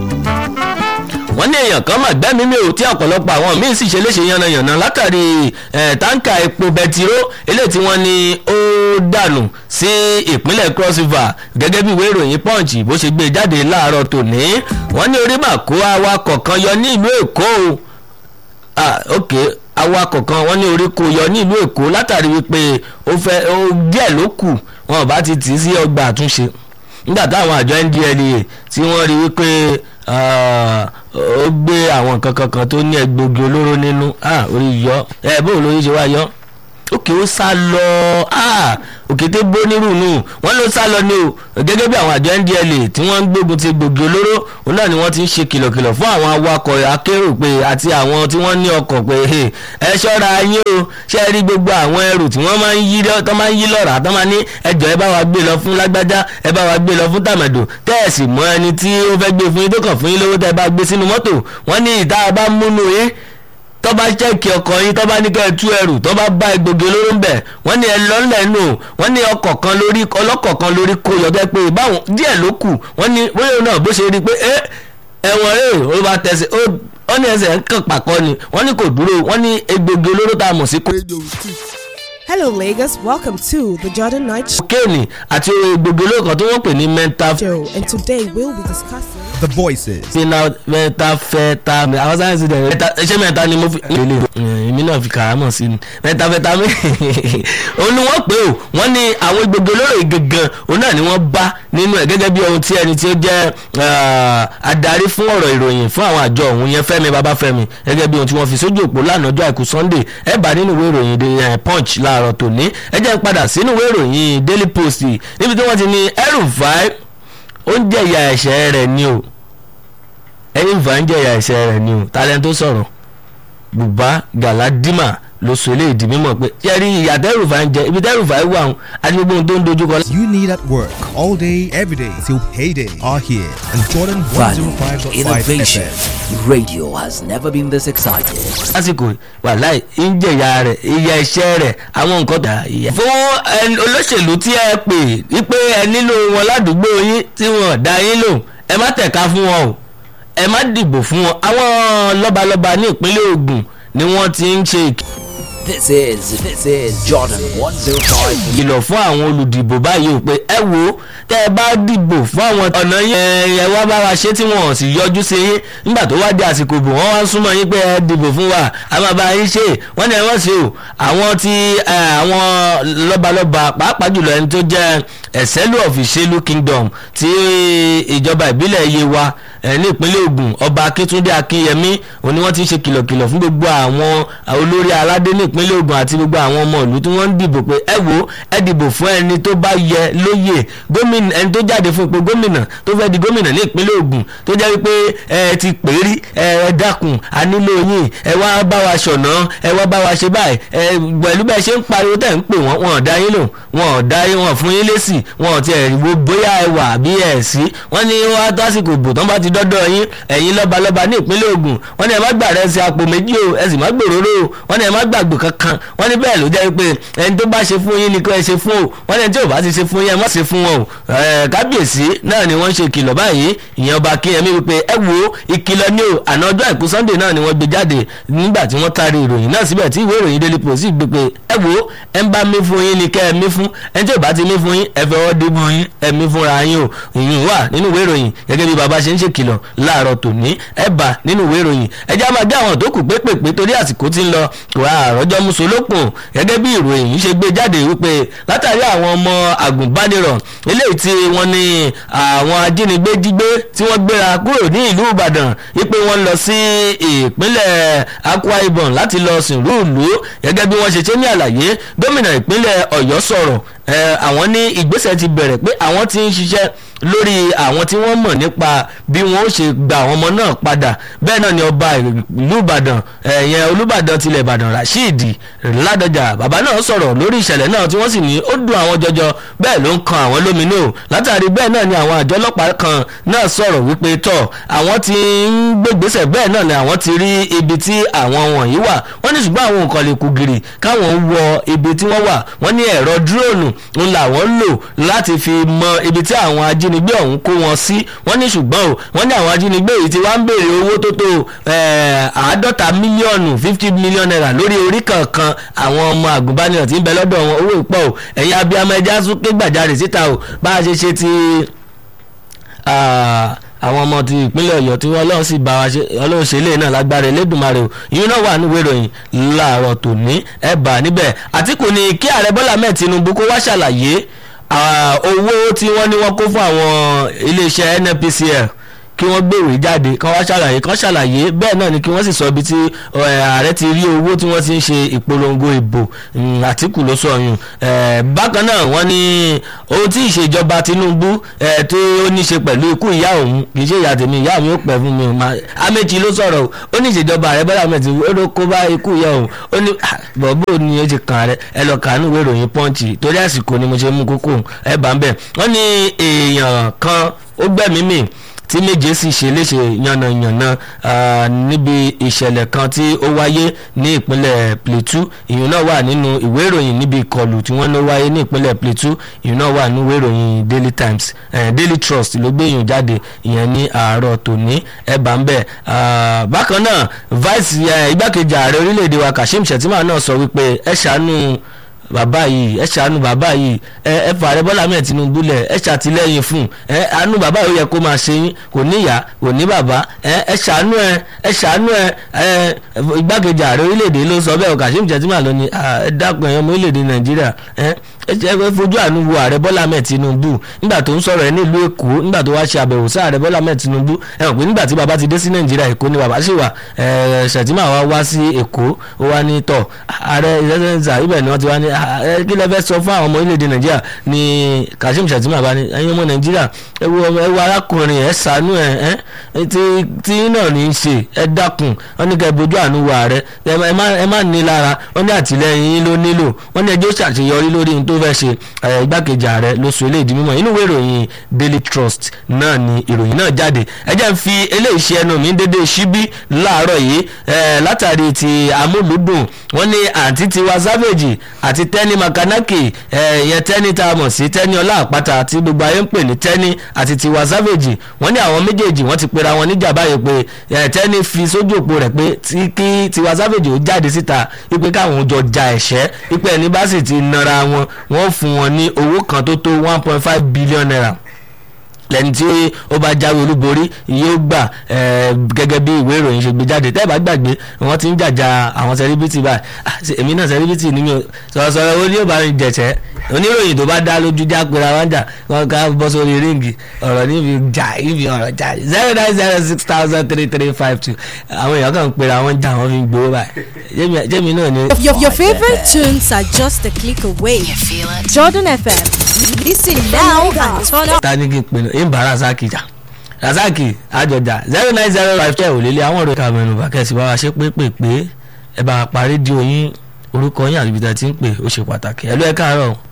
wọ́n ní èèyàn kan mà gbẹ́mí mi ò tí ọ̀pọ̀lọpọ̀ àwọn míín sì ṣe léṣe yànnàyànnà látàrí eh, táǹkà epo bẹtiró eléyìí tí wọ́n ní ó dànù sí ìpínlẹ̀ cross river gẹ́gẹ́ bí ìwé ìròyìn punch bó ṣe gbé jáde láàárọ̀ tòní wọ́n ní orí màkó awakọ̀ kan yọ ní ìlú èkó o ah ok awakọ̀ kan wọ́n ní orí kò yọ ní ìlú èkó látàrí wípé ó fẹ́ ó díẹ̀ ló kù wọn ò bá ti tì í sí ọgbà àtúnṣe nígbà táwọn àjọ ndlea tí wọ́n rí wípé ah, ó gbé àwọn nǹkan kankan tó ní egbògi olóró nínú ah orí yọ ẹ bó lórí ṣe wá yọ òkè ó sá lọ ah òkété bó nírùnú wọn ló sá lọ ní o gẹ́gẹ́ bí àwọn àjọ ndla tí wọ́n ń gbógun ti gbògi olóró òun náà ni wọ́n ti ń ṣe kìlọ̀kìlọ̀ fún àwọn awakọ̀ akérò pé àti àwọn tí wọ́n ní ọkọ̀ pé "Hey, ẹ ṣọ́ra yín o ṣe rí gbogbo àwọn ẹrù tí wọ́n máa ń yí lọ́- tó máa ń yí lọ́ra tó máa ní ẹjọ́ ẹ bá wa gbé lọ fún lágbájá ẹ bá wa gbé lọ fún tàmẹ̀dò tẹ́ẹ̀sì mọ́ ẹni tí ó fẹ́ gbé fún yín tó kàn fún yín lówó tẹ́ ẹ bá gbé sínú mọ́tò wọ́n ní ìta bá múnú yín tó bá ṣẹ́ẹ̀kì ọkọ̀ yín tó bá ní kẹ́ ẹ tú ẹrù tó bá bá egbògi olóró ń bẹ̀ wọ́n ní ẹ lọ́lẹ̀ nù wọ́n ní ọkọ̀ kan lórí ọlọ́kọ̀ kan lórí kó yọ̀dọ̀ pé báwọn díẹ̀ ló kù wọ́n ní bóyá òun náà bó ṣe rí i pé ẹ ẹ̀wọ̀n rẹ̀ ó bá tẹ̀sí ó wọ́n ní ẹsẹ̀ ń kàn pàkọ́ ni wọ́n ní kò dúró wọ́n ní egbògi olóró tá a mọ̀ sí Radio street. Hello, Lagos. Welcome to the Jordan Night kokéènì àti egbògi olóró kan tí wọ́n pè ní mental Show, and today we'll be discussing. The voices. fina mẹ́ta fẹta àwọn sáyẹnsì dẹ mẹ́ta ṣé mẹ́ta ni mo fi lele èmi náà fi kàrámọ̀ sí ni mẹ́ta fẹta mi òun ni wọ́n pè ó wọ́n ní àwọn egbògi olóró yìí gangan òun náà ni wọ́n bá nínú ẹ̀ gẹ́gẹ́ bí ohun tí ẹni tí ó jẹ́ ah, adarí fún ọ̀rọ̀ ìròyìn fún àwọn àjọ òun yẹn Fẹ́mi Babáfẹ́mi gẹ́gẹ́ bí ohun tí wọ́n fi sójú òpó lánàá ọjọ́ àìkú Sunday ẹ bá nínú ìwé ìròyìn The, eh, Punch láàárọ̀ tòní ẹ jẹ́ n padà sínú ìwé ìròyìn Daily Post níbi tí wọ́n ti ní El-Rufai ó ń jẹ̀yà ẹ̀ṣẹ̀ rẹ̀ ni o ẹ̀yìn fà ń jẹ̀yà ẹ̀ṣẹ̀ rẹ̀ ni o talent tó sọ̀rọ̀ Buba Galadima ló sọ eléyìí di mímọ̀ pé ṣé rí ìyà tẹ́rùfà ń jẹ ibi tẹ́rùfà wà ń àti gbogbo ohun tó ń dojúkọ. you need at work all day, every day till payday are here on Jordan Value, 105.5 innovation. FM. Radio has never been this excited. lásìkò wàláì ń jẹ̀yà rẹ̀ ìyà ẹ̀ṣẹ̀ rẹ̀ àwọn nǹkan tà ìyà. fún ẹni olóṣèlú tí ẹ pè wípé ẹ nílò wọn ládùúgbò yín tí wọn dá yín lò ẹ má tẹ̀ka fún wọn o ẹ má dìbò fún wọn àwọn lọ́balọ́ba ní ìpínlẹ̀ Ògùn ni wọ́n ti ń ṣe ìk This is this is Jordan 105. ìkìlọ̀ fún àwọn olùdìbò báyìí o pé ẹ wo tẹ́ ẹ bá dìbò fún àwọn ọ̀nà yín ẹ ẹ wá bá wa ṣe tí wọn ò sì yọjú sí yín nígbà tó wá di àsìkò bò wọ́n wá ń súnmọ́ yín pé ẹ dìbò fún wa a máa bá yín ṣe wọ́n ní ẹ wọ́n ṣe o àwọn tí ẹ, àwọn lọ́balọ́ba pàápàá jùlọ ẹni tó jẹ́ ẹ̀sẹ́lú of Ìṣèlú Kingdom tí ìjọba ìbílẹ̀ Yewa ẹ, ní ìpínlẹ̀ Ògùn ọba Akíntúndé Akínyẹmí òun ni wọ́n ti ń ṣe kìlọ̀kìlọ̀ fún gbogbo àwọn olórí aládé ní ìpínlẹ̀ Ògùn àti gbogbo àwọn ọmọ ìlú tí wọ́n ń dìbò pé ẹ wo ẹ dìbò fún ẹni tó bá yẹ lóyè gómìnà ẹni tó jáde fún ipò gómìnà tó fẹ́ di gómìnà ní ìpínlẹ̀ Ògùn tó jẹ́ wípé ẹ ti pè é rí ẹ ẹ dákun a nílò yín ẹ wá bá wa ṣọ̀nà ẹ wá bá wa ṣe báyìí ẹ pẹ̀lú bẹ́ẹ̀ ṣe ń pariwo tẹ̀ ń pè wọ́n wọn ò dá yín lò wọn ò dá yín wọn fún yín lésì wọn ò tiẹ̀ wo bóyá ẹ wà bí ẹ sí wọ́n ní wọ́n á tó àsìkò bò tán bá ti dọ́dọ̀ yín ẹ̀yin lọ́balọ́ba ní ìpínlẹ̀ Ògùn wọ́n ní ẹ má gbà rẹ̀ sí apò méjì o ẹ sì má gbòòrò o wọ́n ní ẹ má gbàgbò kankan wọ́n ní bẹ́ẹ̀ ló jẹ́ pé ẹni tó bá ṣe fún yín ni kó ẹ ṣe fún o wọ́n ní ẹni tí ò bá ti ṣe fún yín ẹ má ṣe fún wọn o ẹ kábíyèsí náà ni wọ́n ṣe ìkìlọ̀ báyìí ìyẹn ọba kínyẹmí wípé ẹ wo ìkìlọ̀ ní o àná ọjọ́ àìkú Sunday náà ni wọ́n gbé jáde nígbà tí wọ́n taari ìròyìn náà síbẹ̀ tí ìwé ìròyìn Daily Post sì gbé pé ẹ wo ẹ ń bá mí fún yín ni kẹ́ ẹ mí fún ẹni tí ò bá ti mí fún yín ẹ fẹ́ wọ́n dìbò yín ẹ mí fúnra yín o ìyún wà nínú ìwé ìròyìn gẹ́gẹ́ bí baba ṣe ń ṣèkìlọ̀ láàárọ̀ tòní ẹ bá nínú ìwé ìròyìn ẹ já máa gé àwọn tó kù pépèpé torí àsìkò tí ń lọ kò àròjọ musolókun gẹ́gẹ́ bí ìròyìn yìí ṣe gbé jáde wípé látàrí àwọn ọmọ àgùnbánirọ̀ eléyìí tí wọ́n ní àwọn ajínigbé jígbé tí wọ́n gbéra kúrò ní ìlú Ìbàdàn wípé wọ́n lọ sí ìpínlẹ̀ Akwa Ibom láti lọ sìnrú ìlú gẹ́gẹ́ bí wọ́n ṣe ṣe ní àlàyé gómìnà ìpínlẹ̀ Ọ̀yọ́ sọ̀rọ̀ àwọn ní ìgbésẹ̀ ti bẹ̀rẹ̀ pé àwọn ti ń ṣiṣẹ́ lórí àwọn tí wọ́n mọ̀ nípa bí wọ́n ó ṣe gba àwọn ọmọ náà padà bẹ́ẹ̀ náà ni ọba ìlú Ìbàdàn ẹ̀yẹn Olúbàdàn tilẹ̀ Ìbàdàn Rasheed Ládọjà bàbá náà sọ̀rọ̀ lórí ìṣẹ̀lẹ̀ náà tí wọ́n sì ní ó dùn àwọn jọjọ bẹ́ẹ̀ ló ń kan àwọn lóminú látàrí bẹ́ẹ̀ náà ni àwọn àjọ ọlọ́pàá kan náà sọ̀rọ̀ wípé tọ̀ àwọn ti ń gbégbésẹ̀ bẹ́ẹ̀ náà ni àwọn ti rí ibi tí àwọn wọ̀nyí wà wọ́n ní ṣùgbọ́n àwọn nǹkan lè kú gìrì káwọn wọ ibi tí wọ́n wà wọ́n ní ẹ̀rọ dúróònù ń làwọn lò láti fi mọ ibi tí àwọn ajínigbé ọ̀hún kó wọn sí wọ́n ní ṣùgbọ́n o wọ́n ní àwọn ajínigbé yìí ti wá ń béèrè owó tó tó àádọ́ta mílíọ̀nù fifty million naira lórí orí kankan àwọn ọmọ àgùnbánirọ̀ tí ń bẹ lọ́dọ̀ wọn owó ìpọ̀ o ẹ̀yin abiyamọ ẹja sún ké gbàjarè síta o bá a ṣe ṣe ti àwọn ọmọ ti ìpínlẹ̀ ọ̀yọ́ tí ọlọ́run sì bá wa ṣe ọlọ́run ṣe lè náà lágbára elédùnmarè o ìyún náà wà níwèé ìròyìn láàárọ̀ tòní ẹ̀ bá níbẹ̀ àtìkù ni kí ààrẹ bọ́lá mẹ́ẹ̀ tinubu kó wá ṣàlàyé owó tí wọ́n ní wọ́n kó fún àwọn iléeṣẹ́ nnpcl kí wọ́n gbèrò jáde kán wá ṣàlàyé kán ṣàlàyé bẹ́ẹ̀ náà ni kí wọ́n sì sọ ibi tí ẹ, ààrẹ ti rí owó tí wọ́n ti ń ṣe ìpolongo ìbò mm, Àtíkù ló sọ yùn ẹ, bákan náà wọ́n ní ohun tí ìṣèjọba Tinubu ẹ, tó ó ní ṣe pẹ̀lú ikú ìyá òun kì í ṣe ìyá tèmi ìyá mi ó pẹ́ fún mi ò máa Amechi ló sọ̀rọ̀ o ó ní ìṣèjọba ààrẹ Bọ́lá Ahmed Tinubu ó ló kó bá ikú ìyá òun ó ní "Ah, bọ̀bọ̀ ni ó ti kàn rẹ ẹ lọ kàánú ìwé ìròyìn Punch torí àsìkò ni mo ṣe mú kókó ẹ bá ń bẹ̀ wọ́n ní èèyàn kan ó gbẹ̀mí mì tí méje sì ṣe léṣe yànnàyànnà ah, níbi ìṣẹ̀lẹ̀ kan tí ó wáyé ní ìpínlẹ̀ Plateau ìyún náà wà nínú ìwé ìròyìn níbi ìkọlù tí wọ́n ló wáyé ní ìpínlẹ̀ Plateau ìyún náà wà nínú ìwé ìròyìn Daily Times eh, Daily Trust ló gbé ìyún jáde ìyẹn ní àárọ̀ tòní ẹ̀bà ń bẹ̀ Ah, bákan náà vice eh, igbákejì ààrẹ orílẹ̀-èdè wa Kashim Shettima náà sọ wípé ẹ ṣàánú bàbá yìí ẹ ṣàánú bàbá yìí ẹ ẹ fààrẹ bọ́lá ahmed tinubu lẹ̀ ẹ ṣàtìlẹ́yìn fún ẹ àánú bàbá yìí ó yẹ kó máa ṣe yín kò ní ìyá kò ní bàbá ẹ ẹ ṣàánú ẹ ẹ ṣàánú ẹ ẹ igbákejì ààrẹ orílẹ̀-èdè ló sọ bẹ́ẹ̀ o Kashim Shettima ló ní "Ah, ẹ dákun ẹ̀yàn ọmọ orílẹ̀-èdè nàìjíríà ẹ ẹ jẹ́ ẹ fojú àánú wo ààrẹ bọ́lá ahmed tinubu nígbà tó ń sọ̀rọ̀ ẹ nílùú èkó nígbà tó wá ṣe àbẹ̀wò sí ààrẹ bọ́lá ahmed tinubu ẹ mọ̀ pé nígbà tí bàbá ti dé sí nàìjíríà èkó ni bàbá sì wà ẹ Shettima wá wá sí èkó ó wá ní tọ̀ ààrẹ ìrẹsẹ̀nsà ibẹ̀ ni wọ́n ti wá ní "Ah, ẹ kí lẹ fẹ́ sọ fún àwọn ọmọ orílẹ̀-èdè nàìjíríà ni Kashim Shettima bá ní ẹ̀yin ọmọ nàìjíríà ẹ wo ọmọ ẹ wo arákùnrin ẹ ṣàánú ẹ ẹ tí tí náà ní í ṣe ẹ dákun wọ́n ní kẹ́ ẹ bójú àánú wo ààrẹ ẹ má- ẹ má ẹ má ní lára wọ́n ní àtìlẹ́yìn yín ló nílò wọ́n ní ẹjọ́ ṣàṣeyọrí lórí ohun tó fẹ́ ṣe ẹ, igbákejì ààrẹ ló sọ eléyìí di mímọ̀ inú ìwé ìròyìn Daily Trust náà ni ìròyìn náà jáde ẹ jẹ́ n fi eléyìí ṣe ẹnu mi dédé síbí láàárọ̀ yìí ẹ, látàrí ti amúlùdùn wọ́n ní àǹtí tiwa Savage àti Tẹ́ni Makanaki ẹ, ìyẹn Tẹ́ni tá a mọ̀ sí Tẹ́ni ọlá àpáta tí gbogbo ayé ń pè ní Tẹ́ni àti tiwa Savage wọ́n ní àwọn méjèèjì wọ́n ti pera wọn níjà báyìí pé ẹ, Tẹ́ni fi sójú òpó rẹ̀ pé tí kí tiwa Savage ó jáde síta wípé káwọn jọ ja ẹ̀ṣẹ́ wípé ẹni bá sì ti nara wọn wọ́n fún wọn ní owó kan tó tó one point five billion naira lẹ́ni tí ó bá jáwé olúborí yóò gbà eh, gẹ́gẹ́ bí ìwé ìròyìn ṣe gbé jáde tẹ́ ẹ bá gbàgbé wọ́n ti ń jàjà àwọn sẹ́ríbítì báyìí Ah, ṣe- èmi náà sẹ́ríbítì ni mi ò sọ̀rọ̀sọ̀rọ̀ ó ní ò bá mi jẹ̀ṣẹ́ oníròyìn tó bá dá lójú já pera wọn jà wọn ká bọ́ sórí ríǹgì ọ̀rọ̀ níbi jà níbi ọ̀rọ̀ jà zero nine zero six thousand three three five two àwọn èèyàn kan ń pera wọn jà wọn fi ń gbowó báyìí Jẹ́mi- jẹ́mi náà ni. Your, your favorite tunes are just a click away. Jordan FM. Listen now and turn up. ta ni kí n pinnu ń bá rasaki jà rasaki àjọjà zero nine zero five twelve lélẹ̀ àwọn ọ̀rọ̀ ìka mẹ́nu bá kẹ́sì bá wa ṣe pépèpé ẹ bá wa parí di oyin orúkọ yín àti ibi tí ẹ ti ń pè ó ṣe pàtàkì ẹ ló ẹ káàárọ̀ o.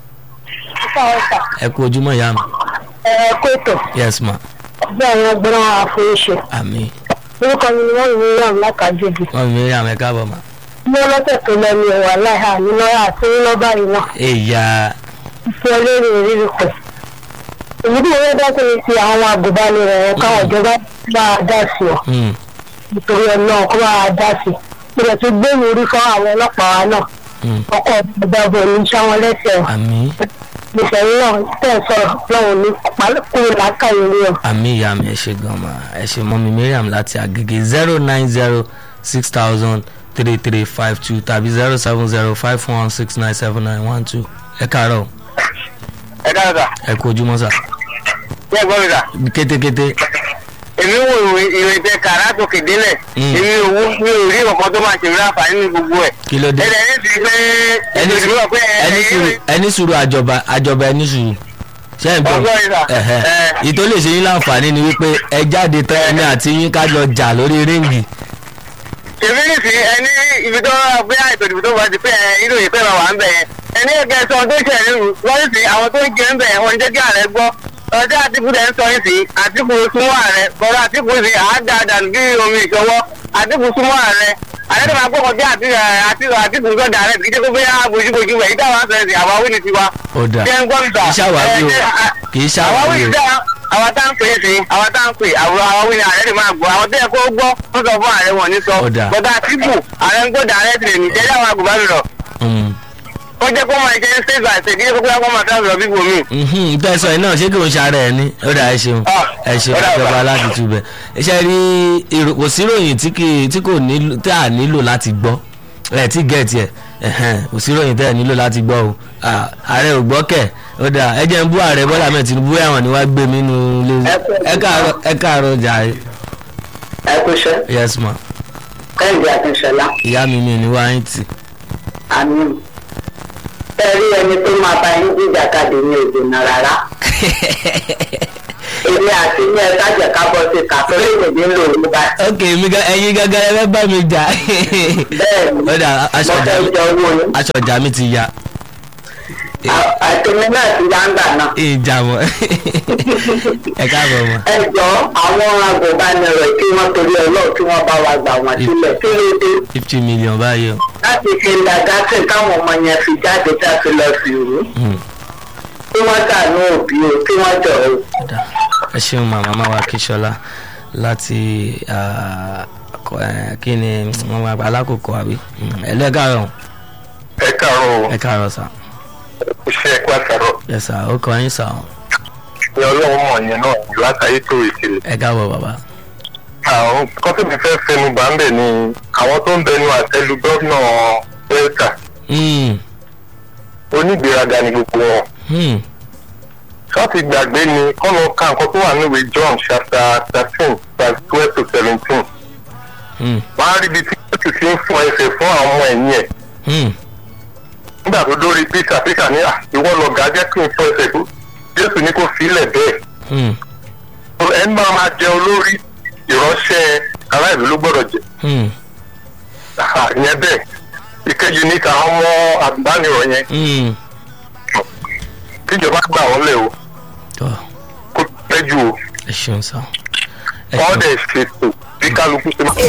ẹ kú ojúmọ́ ìyá mi ẹ kó ètò yes ma bí àwọn ọgbọ́n àforíṣe àmì orúkọ mi ni wọ́n ń rán lákàjọ́bì wọn mi rí àwọn ẹ káàbọ̀ ma. ní ọlọ́sẹ̀ tó lọ ní ẹ̀wà láìha ní lọ́yà àti ní lọ́ba yìí náà èyà fi olórí ìrírí pẹ̀. èyí tí wọ́n dá sí ni ti àwọn agùnbánirọ̀ ẹ̀ káwọn ìjọba bá a dá sí ọ hmm, nítorí ọ̀nà kó bá a dá sí ìrẹ̀ tó gbé mi orí fún àwọn ọlọ́pàá wa náà hmm, ọkọ̀ ìdábọ̀ ní sáwọn lẹ́sẹ̀ àmì ìṣẹ̀lẹ̀ náà tẹ̀ sọ̀rọ̀ lọ́wọ́ ní kúrò lákàyè rí ọ. àmì ìyá mi ẹ ṣe gan ma ẹ ṣe mọ́ mi Mariam láti Agége zero nine zero six thousand three three five two tàbí zero seven zero five one six nine seven nine one two ẹ káàárọ̀ o. ẹ dára sà ẹ kú ojúmọ́ sà bí ẹ gbọ́ mi sà kétékété èmi wo ìwé ìwé tẹ kàrá tó kéde lẹ̀ Mm. èmi ò wú mi ò rí ọkọ tó máa ṣèwé àǹfààní ní gbogbo ẹ̀ kí ló dé ẹ̀rẹ̀ ẹni ti pé ẹni ètò sùúrù ìdìbò pé ẹni sùúrù ẹni sùúrù àjọba àjọba ẹni sùúrù ṣé ẹ ń gbọ́ Ọgbọ́n yìí sà. ẹ̀hẹ́. Ẹ. ìtò lè ṣe yín láǹfààní ni wípé ẹ jáde tán ẹni àti yín ká jọ jà lórí ríǹgì èmi ní sí ẹni ibi tó rà pé ètò ìdìbò tó bá ti pé ẹ inú ìpè máa wà ń bẹ̀ yẹn ẹni ẹ̀kẹ́ sọ tó ṣẹ̀ nínú wọ́n sì àwọn tó ń jẹ́ ń bẹ̀ wọ́n jẹ́ kí ààrẹ gbọ́ ọjọ́ àtìkù tẹ̀ ń sọ yìí sí àtìkù súnmọ́ ààrẹ bọ́lá àtìkù sí àádá dànù bí omi ìṣọwọ́ àtìkù súnmọ́ ààrẹ ààrẹ tó máa gbọ́ kọjá àtìkù àtìkù sọ́dà rẹ̀ kì í ṣe pé bóyá bójúbójú rẹ̀ ìdáwọ̀ àṣẹ sí àwa wí ni tiwa. ó dà Ṣé ń gbọ́ mi sà? kì í ṣàwáwí o Ẹ, ẹ, kì í àwa wí ṣàwáwí ni o dáa àwa tá ń pè é sí àwa tá ń pè àwọn àwọn wí ni ààrẹ lè máa gbọ́ àwọn tó yẹ kó gbọ́ wọ́n sọ fún ààrẹ wọn ní sọ Ó dáa. bọ́dà àtìkù ààrẹ ń gbọ́dọ̀ ààrẹ tìrẹ̀ ní jẹ́jẹ́ àwọn agùnbánirọ̀ Mm. ó jẹ́ kó máa jẹ́ state by state kí ló kó máa fẹ́ lọ bíbò mí. Mhm, tẹ́ ẹ sọ yìí náà ṣé kí òun ṣàárẹ̀ ẹ ní ó dà ẹ ṣeun Ah, ẹ ṣeun ó dà ìjọba bá. láti túbẹ̀ iṣẹ́ rí ìrò- kò sí ìròyìn tí kì í tí kò nílò tí a nílò láti gbọ́ ẹ tí gẹ̀ẹ́tì ẹ ẹ̀hẹ́n, kò sí ròyìn tẹ́ ẹ̀ nílò láti gbọ́ o Ah, ààrẹ ò gbọ́ kẹ̀ ó dà ẹ jẹ́ ń bú ààrẹ bọ́lá mẹ́ẹ̀ tinubu ẹ̀wọ̀n ni wàá gbé mi nínú ilé ẹ káàárọ̀ ẹ káàárọ̀ jàre ẹ kú iṣẹ́ yes ma kẹ́hìndé akínṣọlá ìyá mi mi ní wáyé tì àmì ẹ rí ẹni tó máa bá yín jíjà kadì ní ìdènà rárá èmi àti ní ẹ̀ka jẹ̀ ká bọ́ sí kàtó lèdè ń lò ní báyìí. ok mi ga ẹyin gangan ẹ fẹ́ bá mi jà bẹ́ẹ̀ni ó dà aṣọ mo ọjà fẹ́ mi jẹ owó yín aṣọ ọjà mi ti ya àtẹ̀mí náà ti yá ń gbà náà. ìjà mọ́ ẹ káàbọ̀ mọ́ ẹ jọ àwọn agùnbánirọ̀ tí wọ́n torí ọlọ́ọ̀ tí wọ́n bá wa gbà wọ́n sílẹ̀ kí ló dé fifty million báyìí o láti ṣe ìdàgásẹ̀ káwọn ọmọ yẹn fi jáde tá a fi lọ sí ìlú Hmm, tí wọ́n dànù òbí o tí wọ́n jọ o. ó dà. ẹ ṣeun màmá máa wá kíṣọlá láti ah, kọ- eh, kí ni wọn wá gba alákòókò àbí Hmm, ẹ lẹ́ káàárọ̀ ẹ káàárọ̀ ẹ káàárọ̀ sà iṣẹ́ ẹ̀kọ́ àtàrọ̀ ẹ sà ó kọ yín sà ó ní ọlọ́run mọ̀ yẹn náà látàrí tó ìkìlẹ̀. ẹ káàbọ̀ bàbá àwọn kọ́tùmí fẹ́ fẹnu bá ń bẹ̀ ni àwọn tó ń bẹnu àtẹlu gómìnà delta Hmm, onígbèraga ni gbogbo wọn. hmm, ṣọ́ọ̀tì gbàgbé ni kọ́nà ká nǹkan tó wà níwèé john chapter thirteen verse twelve to seventeen. hmm, wọ́n á rí ibi tí jésù ti ń fún ẹsẹ̀ fún àwọn ọmọ ẹ̀yìn ẹ̀. hmm, nígbà tó dórí peter peter ní "Ah, ìwọ lọ̀gá jẹ́ kí n fún ẹsẹ̀ tó jésù ní kó filẹ̀ bẹ́ẹ̀. hmm, ẹni máa máa jẹ olórí ìránṣẹ́ aráàlú ló gbọ́dọ̀ jẹ. hmm, Ah, ìyẹn bẹ́ẹ̀ ìkejì ní káwọn ọmọ àgùnbánirọ̀ yẹn hmm. kíjọba gbà wọ́n lẹ̀ o Tọ́, kó pẹ́ jù o ẹ ṣeun sà ẹ wọ́n ṣeun dẹ̀ ṣètò bí kálukú ṣe máa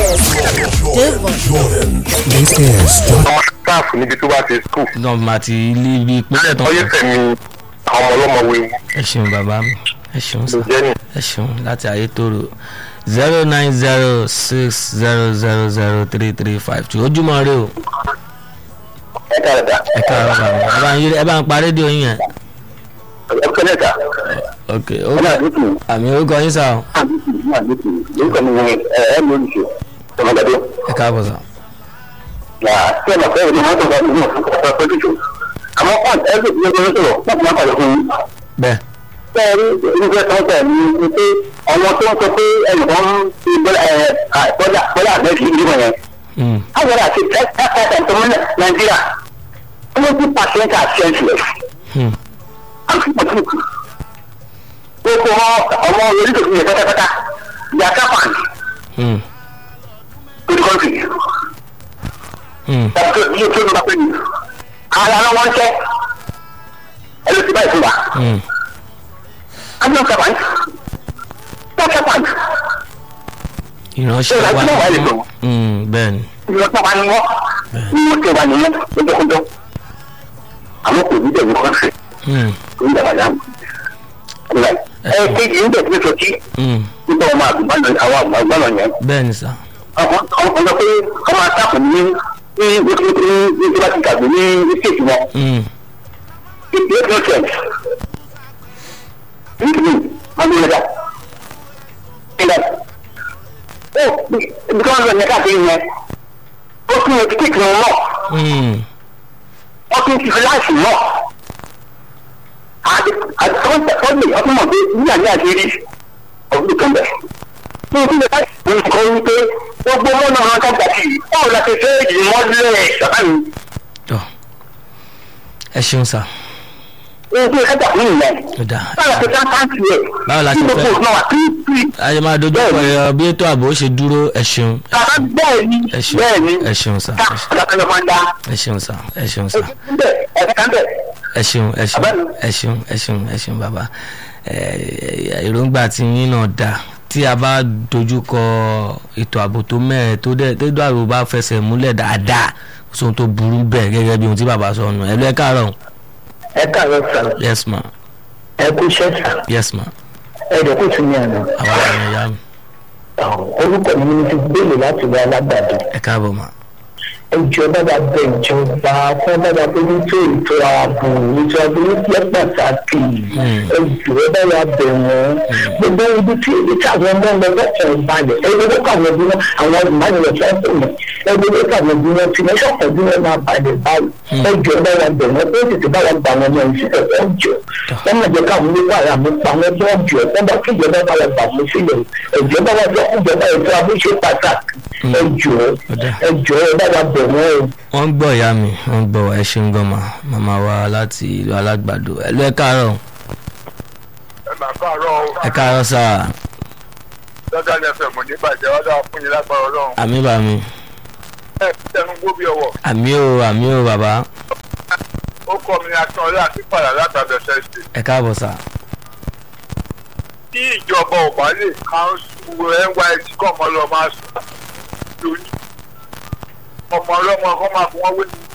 This is ọmọ sáàfù níbi tó bá ti skul náà mà ti lé ibi ìpínlẹ̀ tán ọyẹ fẹ̀mí àwọn ọmọ ọlọ́mọ wewu ẹ ṣeun bàbá mi ẹ ṣeun sà ló jẹ́ ni. ẹ ṣeun láti ayétòrò zero nine zero six zero zero zero three three five two ojúmọ́ rẹ o ẹ ká ẹ̀dá ẹ káàárọ̀ bàbá ẹ bá ń yí- ẹ bá ń pa rédíò yín yẹn ẹ kọ́ lẹ́ta ok ó àmì orúkọ yín sà o lórúkọ mi ni ẹ ẹ lórí ṣe ọmọdé ẹ káàbọ̀ sà tí ẹ mọ̀ fẹ́ ìdí mọ́tò bá nínú ọ̀pọ̀ pẹ̀lú ṣe àmọ́ pọ́ǹt ẹ lè fi ẹgbẹ́ sọ̀rọ̀ láti má pàdé fún yín. bẹ́ẹ̀ bẹ́ẹ̀ni ìgbẹ́ sọ́kẹ̀ ni ni pé àwọn tó ń sọ pé ẹnìkan ń fi bọ́lá bọ́lá àgbẹ̀kì ìdíbò yẹn Hmm, àwọn àti ẹ̀ẹ́dẹ̀ẹ́dẹ̀ tó mú nàìjíríà twenty percent are senseless. hmm, gbogbo ọmọ orílẹ̀-èdè yẹn pátápátá they are tapan hmm, to the country. hmm, tàbí tó tó nípa pé ara ló wọ́n tẹ́ ẹ ló ti báyìí fún wa. hmm. I'm not tapan. not tapan. ìránṣẹ́ Ṣé wa ìránṣẹ́ wà lè lò? Hmm, bẹ́ẹ̀ ni ìwọ tapan ni wọ́n ní wọ́n ti wà nìyẹn lójoojúmọ́. àwọn kò ní bẹ̀rù kọ́ńtì Hmm, tó ń dàgbà dáhùn. ẹ kéjì ń bẹ̀rù tó ti hmm, nígbà wọn àgùnbánà àwọn àgùnbánà yẹn. bẹ́ẹ̀ ni sà àwọn ọmọ pé ọmọ àtàkùn ní ní ní ní ní bá ti gbàgbé ní ní stéètì wọn. Hmm, it make no sense. nítorí wọn ló lẹ́dà. nígbà ó ibi tí wọ́n lọ yẹn káàkiri yẹn ó tún yẹ kíkì wọn náà hmm, wọ́n tún ti fi láìsí náà. àti àti tọ́lẹ̀ ọdún mọ̀ pé nígbà ní àṣírí ọdún kan bẹ̀. ní ojú ìgbà tí wọ́n kọ́ wípé gbogbo wọn náà wọn kájà sí i báwo la ṣe fẹ́ ìmọ̀lẹ́ ṣàkà mi. tọ́ ẹ ṣeun sà ní ojú ìgbà kájà fún ìyẹn. ó dà báwo la ṣe fẹ́ káàkiri ẹ̀. Báwo la ṣe kí gbogbo fẹ́? òṣùwọ̀n wà kí kí. ayé máa dojú kọ ẹ bí ètò ààbò ó ṣe dúró ẹ ṣeun bàbá bẹ́ẹ̀ ni ẹ ṣeun bẹ́ẹ̀ ni ẹ ṣeun sà ká ọ̀dà ló máa ń dá. ẹ ṣeun sà ẹ ṣeun sà ẹ̀ka kan bẹ̀. ẹ ṣeun ẹ ṣeun Bàbá mi. ẹ ṣeun ẹ ṣeun ẹ ṣeun bàbá ẹ èròǹgbà tí yín náà dà tí a bá dojú kọ ètò ààbò tó mẹ́ẹ̀ tó dẹ̀ tó dẹ̀ ààbò bá fẹsẹ̀ múlẹ̀ dáadáa kò sóhun tó burú bẹ́ẹ̀ gẹ́gẹ́ bí ohun tí bàbá sọ nù ẹ lọ ẹ káàárọ̀ ẹ káàárọ̀ sàn yes ma ẹ kú iṣẹ́ sàn yes ma ẹ dẹ̀ kú tún ní àná. àwa àwọn ẹ̀yà mi orúkọ mi ni ti gbélé láti wá alágbàdo. ẹ káàbọ̀ ma ẹjọ́ bàbá bẹ ìjọba fún bàbá bójú tó ètò ààbò ètò ààbò ní jẹ́ pàtàkì ẹjọ́ bàbá bẹ wọ́n gbogbo ibi tí ibi tí àwọn ọmọ ọmọ ọlọ́pàá ń balẹ̀ ẹgbẹ́ tó kàwé bí wọ́n àwọn ìbánilẹ̀ fẹ́ fún mi ẹgbẹ́ tó kàwé bí wọ́n ti mẹ́sàn kan bí wọ́n máa balẹ̀ báyìí ẹjọ́ bàbá bẹ wọ́n tó tètè bá wọn gbà wọn mọ ìsílẹ̀ wọ́n jọ wọ́n máa jẹ́ káwọn nípa ara mi pa wọn tó jọ wọ́n bá kí ìjọba bá wọn gbà wọn sílẹ̀ ẹjọ́ bàbá bẹ ìjọba ètò ààbò ṣe pàtàkì ẹjọ́ ẹjọ́ bàbá bẹ wọ́n o wọ́n ń gbọ́ ìyá mi wọ́n ń gbọ́ ẹ ṣeun gan ma màmá wa láti ìlú alágbàdo ẹ lọ ẹ káàárọ̀ ẹ máa káàárọ̀ o. ẹ káàárọ̀ sáà lọ́dọ̀ ní ẹsẹ̀ mọ̀ ní ìbàjẹ́ wọ́n dáa fún yín lágbára ọlọ́run. àmì bá mi ẹ tẹnu gbó bí ọwọ́. àmì o àmì o bàbá ó kọ́ mi ní akínọlé àti padà látàbẹ̀sẹ̀ ṣe. ẹ káàbọ̀ sáà. tí ìjọba ò bá lè káńsù nysc kọ́ ọmọ lọ máa sùn lónìí ọmọ ọlọ́mọ kọ́ máa fún wọn wé ní.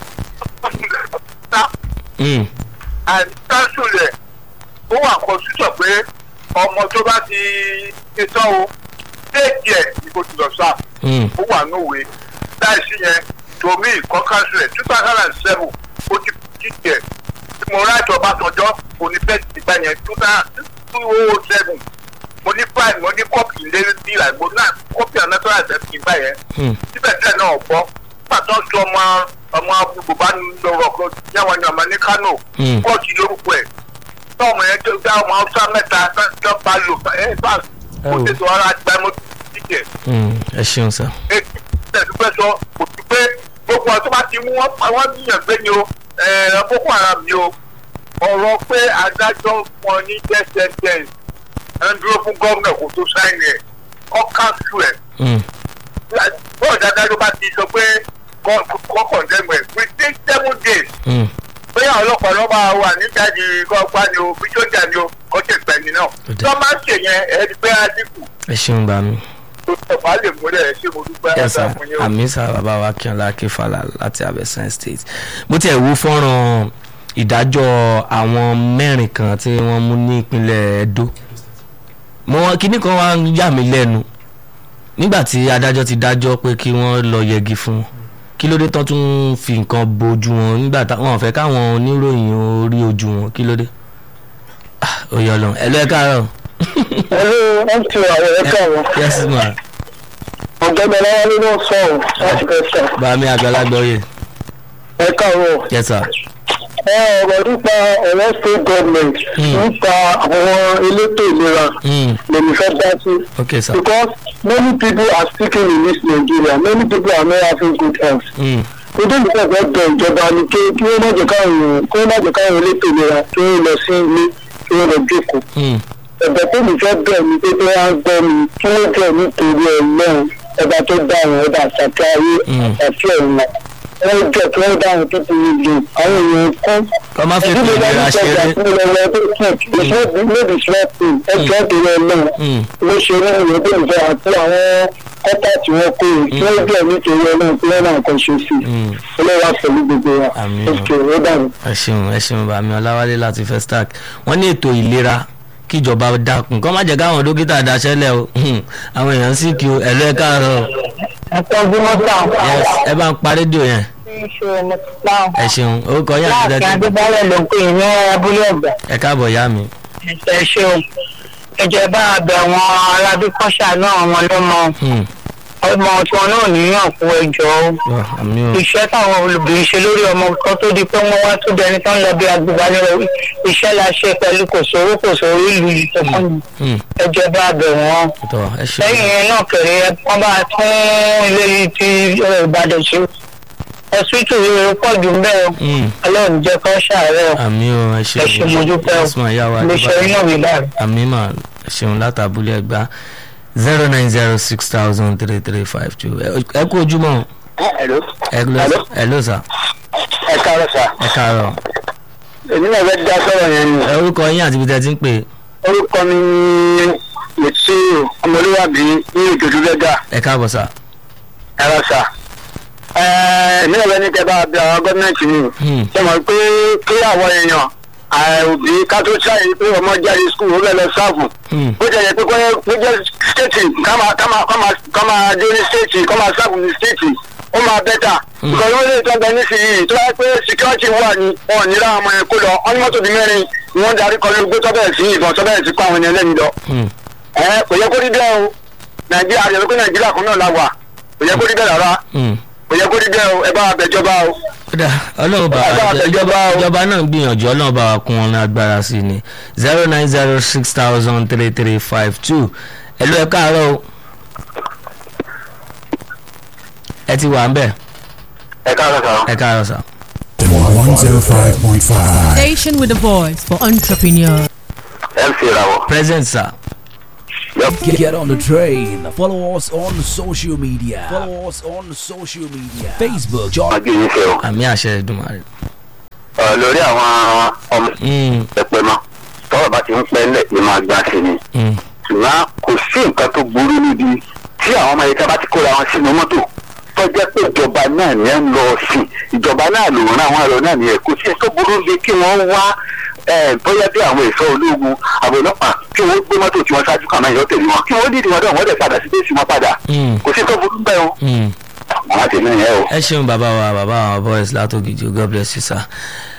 àti káńsù rẹ̀ ó wà kọ́sítọ̀ pé ọmọ tó bá ti ṣe tán o déètì ẹ̀ ni kò ti lọ sáà ó wà nówe láìsí yẹn tomi kọ́ káńsù rẹ̀ two thousand and seven ó ti jíjẹ tí mo rájọ Ọbásanjọ́ kò ní bẹ́ẹ̀ ti gbà yẹn two thousand two oh seven mo ní fáìlì mo ní kọ́pì lérí bí àgbo náà kọ́pì anatomy àtẹ̀sí gbà yẹn síbẹ̀síbẹ̀ náà gbọ́ pàtó sọ ọmọ ọmọ abúgbò bá ń lọ́rọ̀ kan yàwọn ní ọmọ ní Kánò kóòtù lórúkọ ẹ̀ tọ́ọ̀mù yẹn tó dá ọmọ Haúsá mẹ́ta tó bá lò ẹ̀ bá kó tètè ọ̀rọ̀ àgbà mọ́ títẹ̀. ẹ ṣeun sá. ètò ìtẹ̀síwẹ́ sọ kò sí pé gbogbo ọtí bá ti mú wọn pa wọn níyàn gbé ni o Boko Haram ni o ọ̀rọ̀ pé adájọ́ fún ọ ní death sentence ẹ̀ ń dúró fún gómìnà kó tó sáìnì ẹ̀ ọ́ káńsù ẹ̀. bọ́ọ̀ dáadáa ló bá ti sọ pé kọ́ kọ̀ndẹ́mù ẹ̀ within seven days. bóyá ọlọ́pàá ló máa wà nídàájí kọ́gbá ni o bí sójà ni o kọ́ tẹ̀ pẹ̀lú náà. tó máa ń ṣe yẹn ẹ̀ ẹ́ pé adínkù. ẹ ṣeun bá mi. tó tọ̀pá lè múlẹ̀ ẹ̀ ṣé mo dúpẹ́ yẹsà àmì sá bàbá wa kíọ̀lá akínfàlà láti abẹ́sán state bó tiẹ̀ wú fọ́nrán ìdájọ́ àwọn mẹ́rin kan tí wọ́n mú ní ìpínlẹ̀ Ẹdó mo kíní kan wá ń yà mí lẹ́nu nígbà tí adájọ́ ti dájọ́ pé kí wọ́n lọ yẹgi fún wọn kí ló dé tán tún fi nǹkan bojú wọn nígbà táwọn ò fẹ́ káwọn oníròyìn orí ojú wọn kí ló dé ó yọ lọ ẹ lọ ẹ káàárọ̀. ẹ ló ń tu àwọn ẹ káàárọ̀. yes ma. ọ̀gbẹ́ni ọlọ́wọ́ ló ń sọ̀rọ̀ láti fẹ́ sọ. bàmí àgbàlagbà oyè. ẹ káàárọ̀. yes sir ọ̀rọ̀ nípa ọ̀rọ̀ state government nípa àwọn elétò ìlera lèmi fẹ́ dá sí. okay sir. because many people are speaking in this Nigeria many people are not having good health. ojú ìgbà fẹ́ bẹ ìjọba ni kí kí wọ́n má jẹ́ káwọn kí wọ́n má jẹ́ káwọn elétò ìlera kí wọ́n lọ sí ilé kí wọ́n lọ jókòó. ẹ̀bẹ̀ tó mi fẹ́ bẹ̀ ni pé bí wọ́n á gbọ́ mi kí wọ́n jẹ́ nítorí ọlọ́run ọba tó dá àwọn ọba àtàkì ayé àti ọ̀run wọ́n jẹ́ kí wọ́n dáhùn tó ti rí ju àwọn èèyàn kún. kọ́ má fi ìlera ṣeré. lóbi sọ́ọ̀tì ẹjọ́ tó lọ náà ló ṣe ní ìwé tó ń fẹ́ àti àwọn kọ́tà tí wọ́n kó yìí tí wọ́n jẹ́ nítorí ọlọ́run tí wọ́n náà kàn ṣe sí i olówó pẹ̀lú gbogbo wa òkè ó dànù. ẹ ṣeun ẹ ṣeun bàmí ọláwálé láti Festac wọ́n ní ètò ìlera kíjọba dákun kọ́ má jẹ́ káwọn dókítà daṣẹ́lẹ̀ o àwọn èèyàn sì kí o ẹ̀lú ẹ̀ káàárọ̀. ẹ tọ́jú mọ́tà. ẹ bá ń pa rédíò yẹn. ẹ ṣeun orúkọ yẹn àti láàfin adébálẹ̀ ló ń pè ní abúlé ọ̀gbà. ẹ káàbọ̀ yá mi. ẹ ṣeun ìjọba àbẹ̀ àwọn arábíkọ́ṣà náà wọn ló mọ ọmọ tí wọn náà níyàn kú ẹjọ́ iṣẹ́ táwọn olùbìnrin ṣe lórí ọmọ kan tó di pé wọ́n wá tó dẹni tán lọ bí agbègbè iṣẹ́ la ṣe pẹ̀lú kò sówó kò sówó ìlú yìí tó fún mi ẹjọba àbẹ̀ wọn lẹ́yìn yẹn náà kẹrẹ wọ́n bá tún ilé yìí ti Ìbàdàn ṣe ọsibítù yìí pọ̀ jù bẹ́ẹ̀ ọlọ́run jẹ́ kó ṣàárẹ̀ àmì o ẹ ṣeun ẹ ṣe mojúpẹ́ o lè ṣe iná mi láàrin. àmì mà ẹ ṣeun látàbúlé ẹgbàá zero nine zero six thousand three three five two ẹ kú ojúmọ́. hello. hello hello sir. ẹ káàárọ̀ sà. ẹ káàárọ̀. èmi náà fẹ́ dá sọ̀rọ̀ yẹn ni. ẹ orúkọ yín àti ibi tẹ́ ti ń pè. orúkọ mi ni mètí ọmọlúwàbí ní ìjòdú lẹ́gà. ẹ káàbọ̀ sà. ẹ rà sà. èmi náà fẹ́ ní kẹ́ bá a bẹ àwọn gọ́ọ̀mẹ̀ntì ni. ṣé mo pé kí àwọn èèyàn òbí ká tó ṣáàyè pé ọmọ jáde skul ó bẹ lọ sáàfù ó jẹ yẹ pé kó jẹ stéètì ká máa dé ní stéètì kó máa sáàfù ní stéètì ó máa bẹ́tà nǹkan ló lè tọ́ bẹ nísìnyí tó bá pé security wà ní wọn ò ní ra ọmọ yẹn kó lọ wọn ní mọ́tò bíi mẹ́rin ni wọ́n darí kọ́ lórí gbé tọ́bẹ̀ sí ìbọn tọ́bẹ̀ sí kó àwọn ènìyàn lẹ́yìn lọ. ẹ kò yẹ kó rí bẹ́ẹ̀ o nàìjíríà àyẹ̀wò pé nàìjíríà kan náà la wà kò yẹ kó rí bẹ́ẹ̀ rárá kò yẹ kó rí bẹ́ẹ̀ o ẹ bá wa bẹ̀jọba o. kódà ọlọ́run bá ìjọba ìjọba náà gbìyànjú ọlọ́run bá wa kún wọn ní agbára sí ni zero nine zero six thousand three three five two ẹ ló ẹ káàárọ̀ o ẹ ti wà ń bẹ̀ ẹ káàárọ̀ sá. ẹ káàárọ̀ sá. 105.5. Station with a voice for entrepreneurs. mc ìràwọ̀. present sir. Get, get on the train. Follow us on social media. Follow us on social media. Facebook, John. àmì àṣẹ ìdùnmọ̀rẹ́. lórí àwọn ọmọ ẹ̀pẹ̀ mọ́ tọ́wọ́ bá ti ń pẹ́ lẹ̀ ni máa gbà sí ni. ṣùgbọ́n kò sí nǹkan tó burú níbi tí àwọn ọmọ ẹ̀ka bá ti kóra wọn sínú mọ́tò tó jẹ́ pé ìjọba náà ni ẹ̀ ń lọ sí ìjọba náà ló rán àwọn ẹ̀rọ náà ni ẹ̀ kò sí tó burú níbi kí wọ́n wá bóyá bí àwọn ẹ̀ṣọ́ ológun àwọn ọlọ́pàá kí wọ́n gbé mọ́tò tí wọ́n ṣáájú kàmá ìyọ́ tẹ̀lé wọn kí wọ́n dìde wọn dọ̀ wọ́n dẹ̀ padà sí bẹ́ẹ̀sì wọn padà kò sí tó burú bẹ́ẹ̀ o àwọn tèmi yẹn o. ẹ ṣeun bàbá wa bàbá wa boys látòkìjì god bless you sir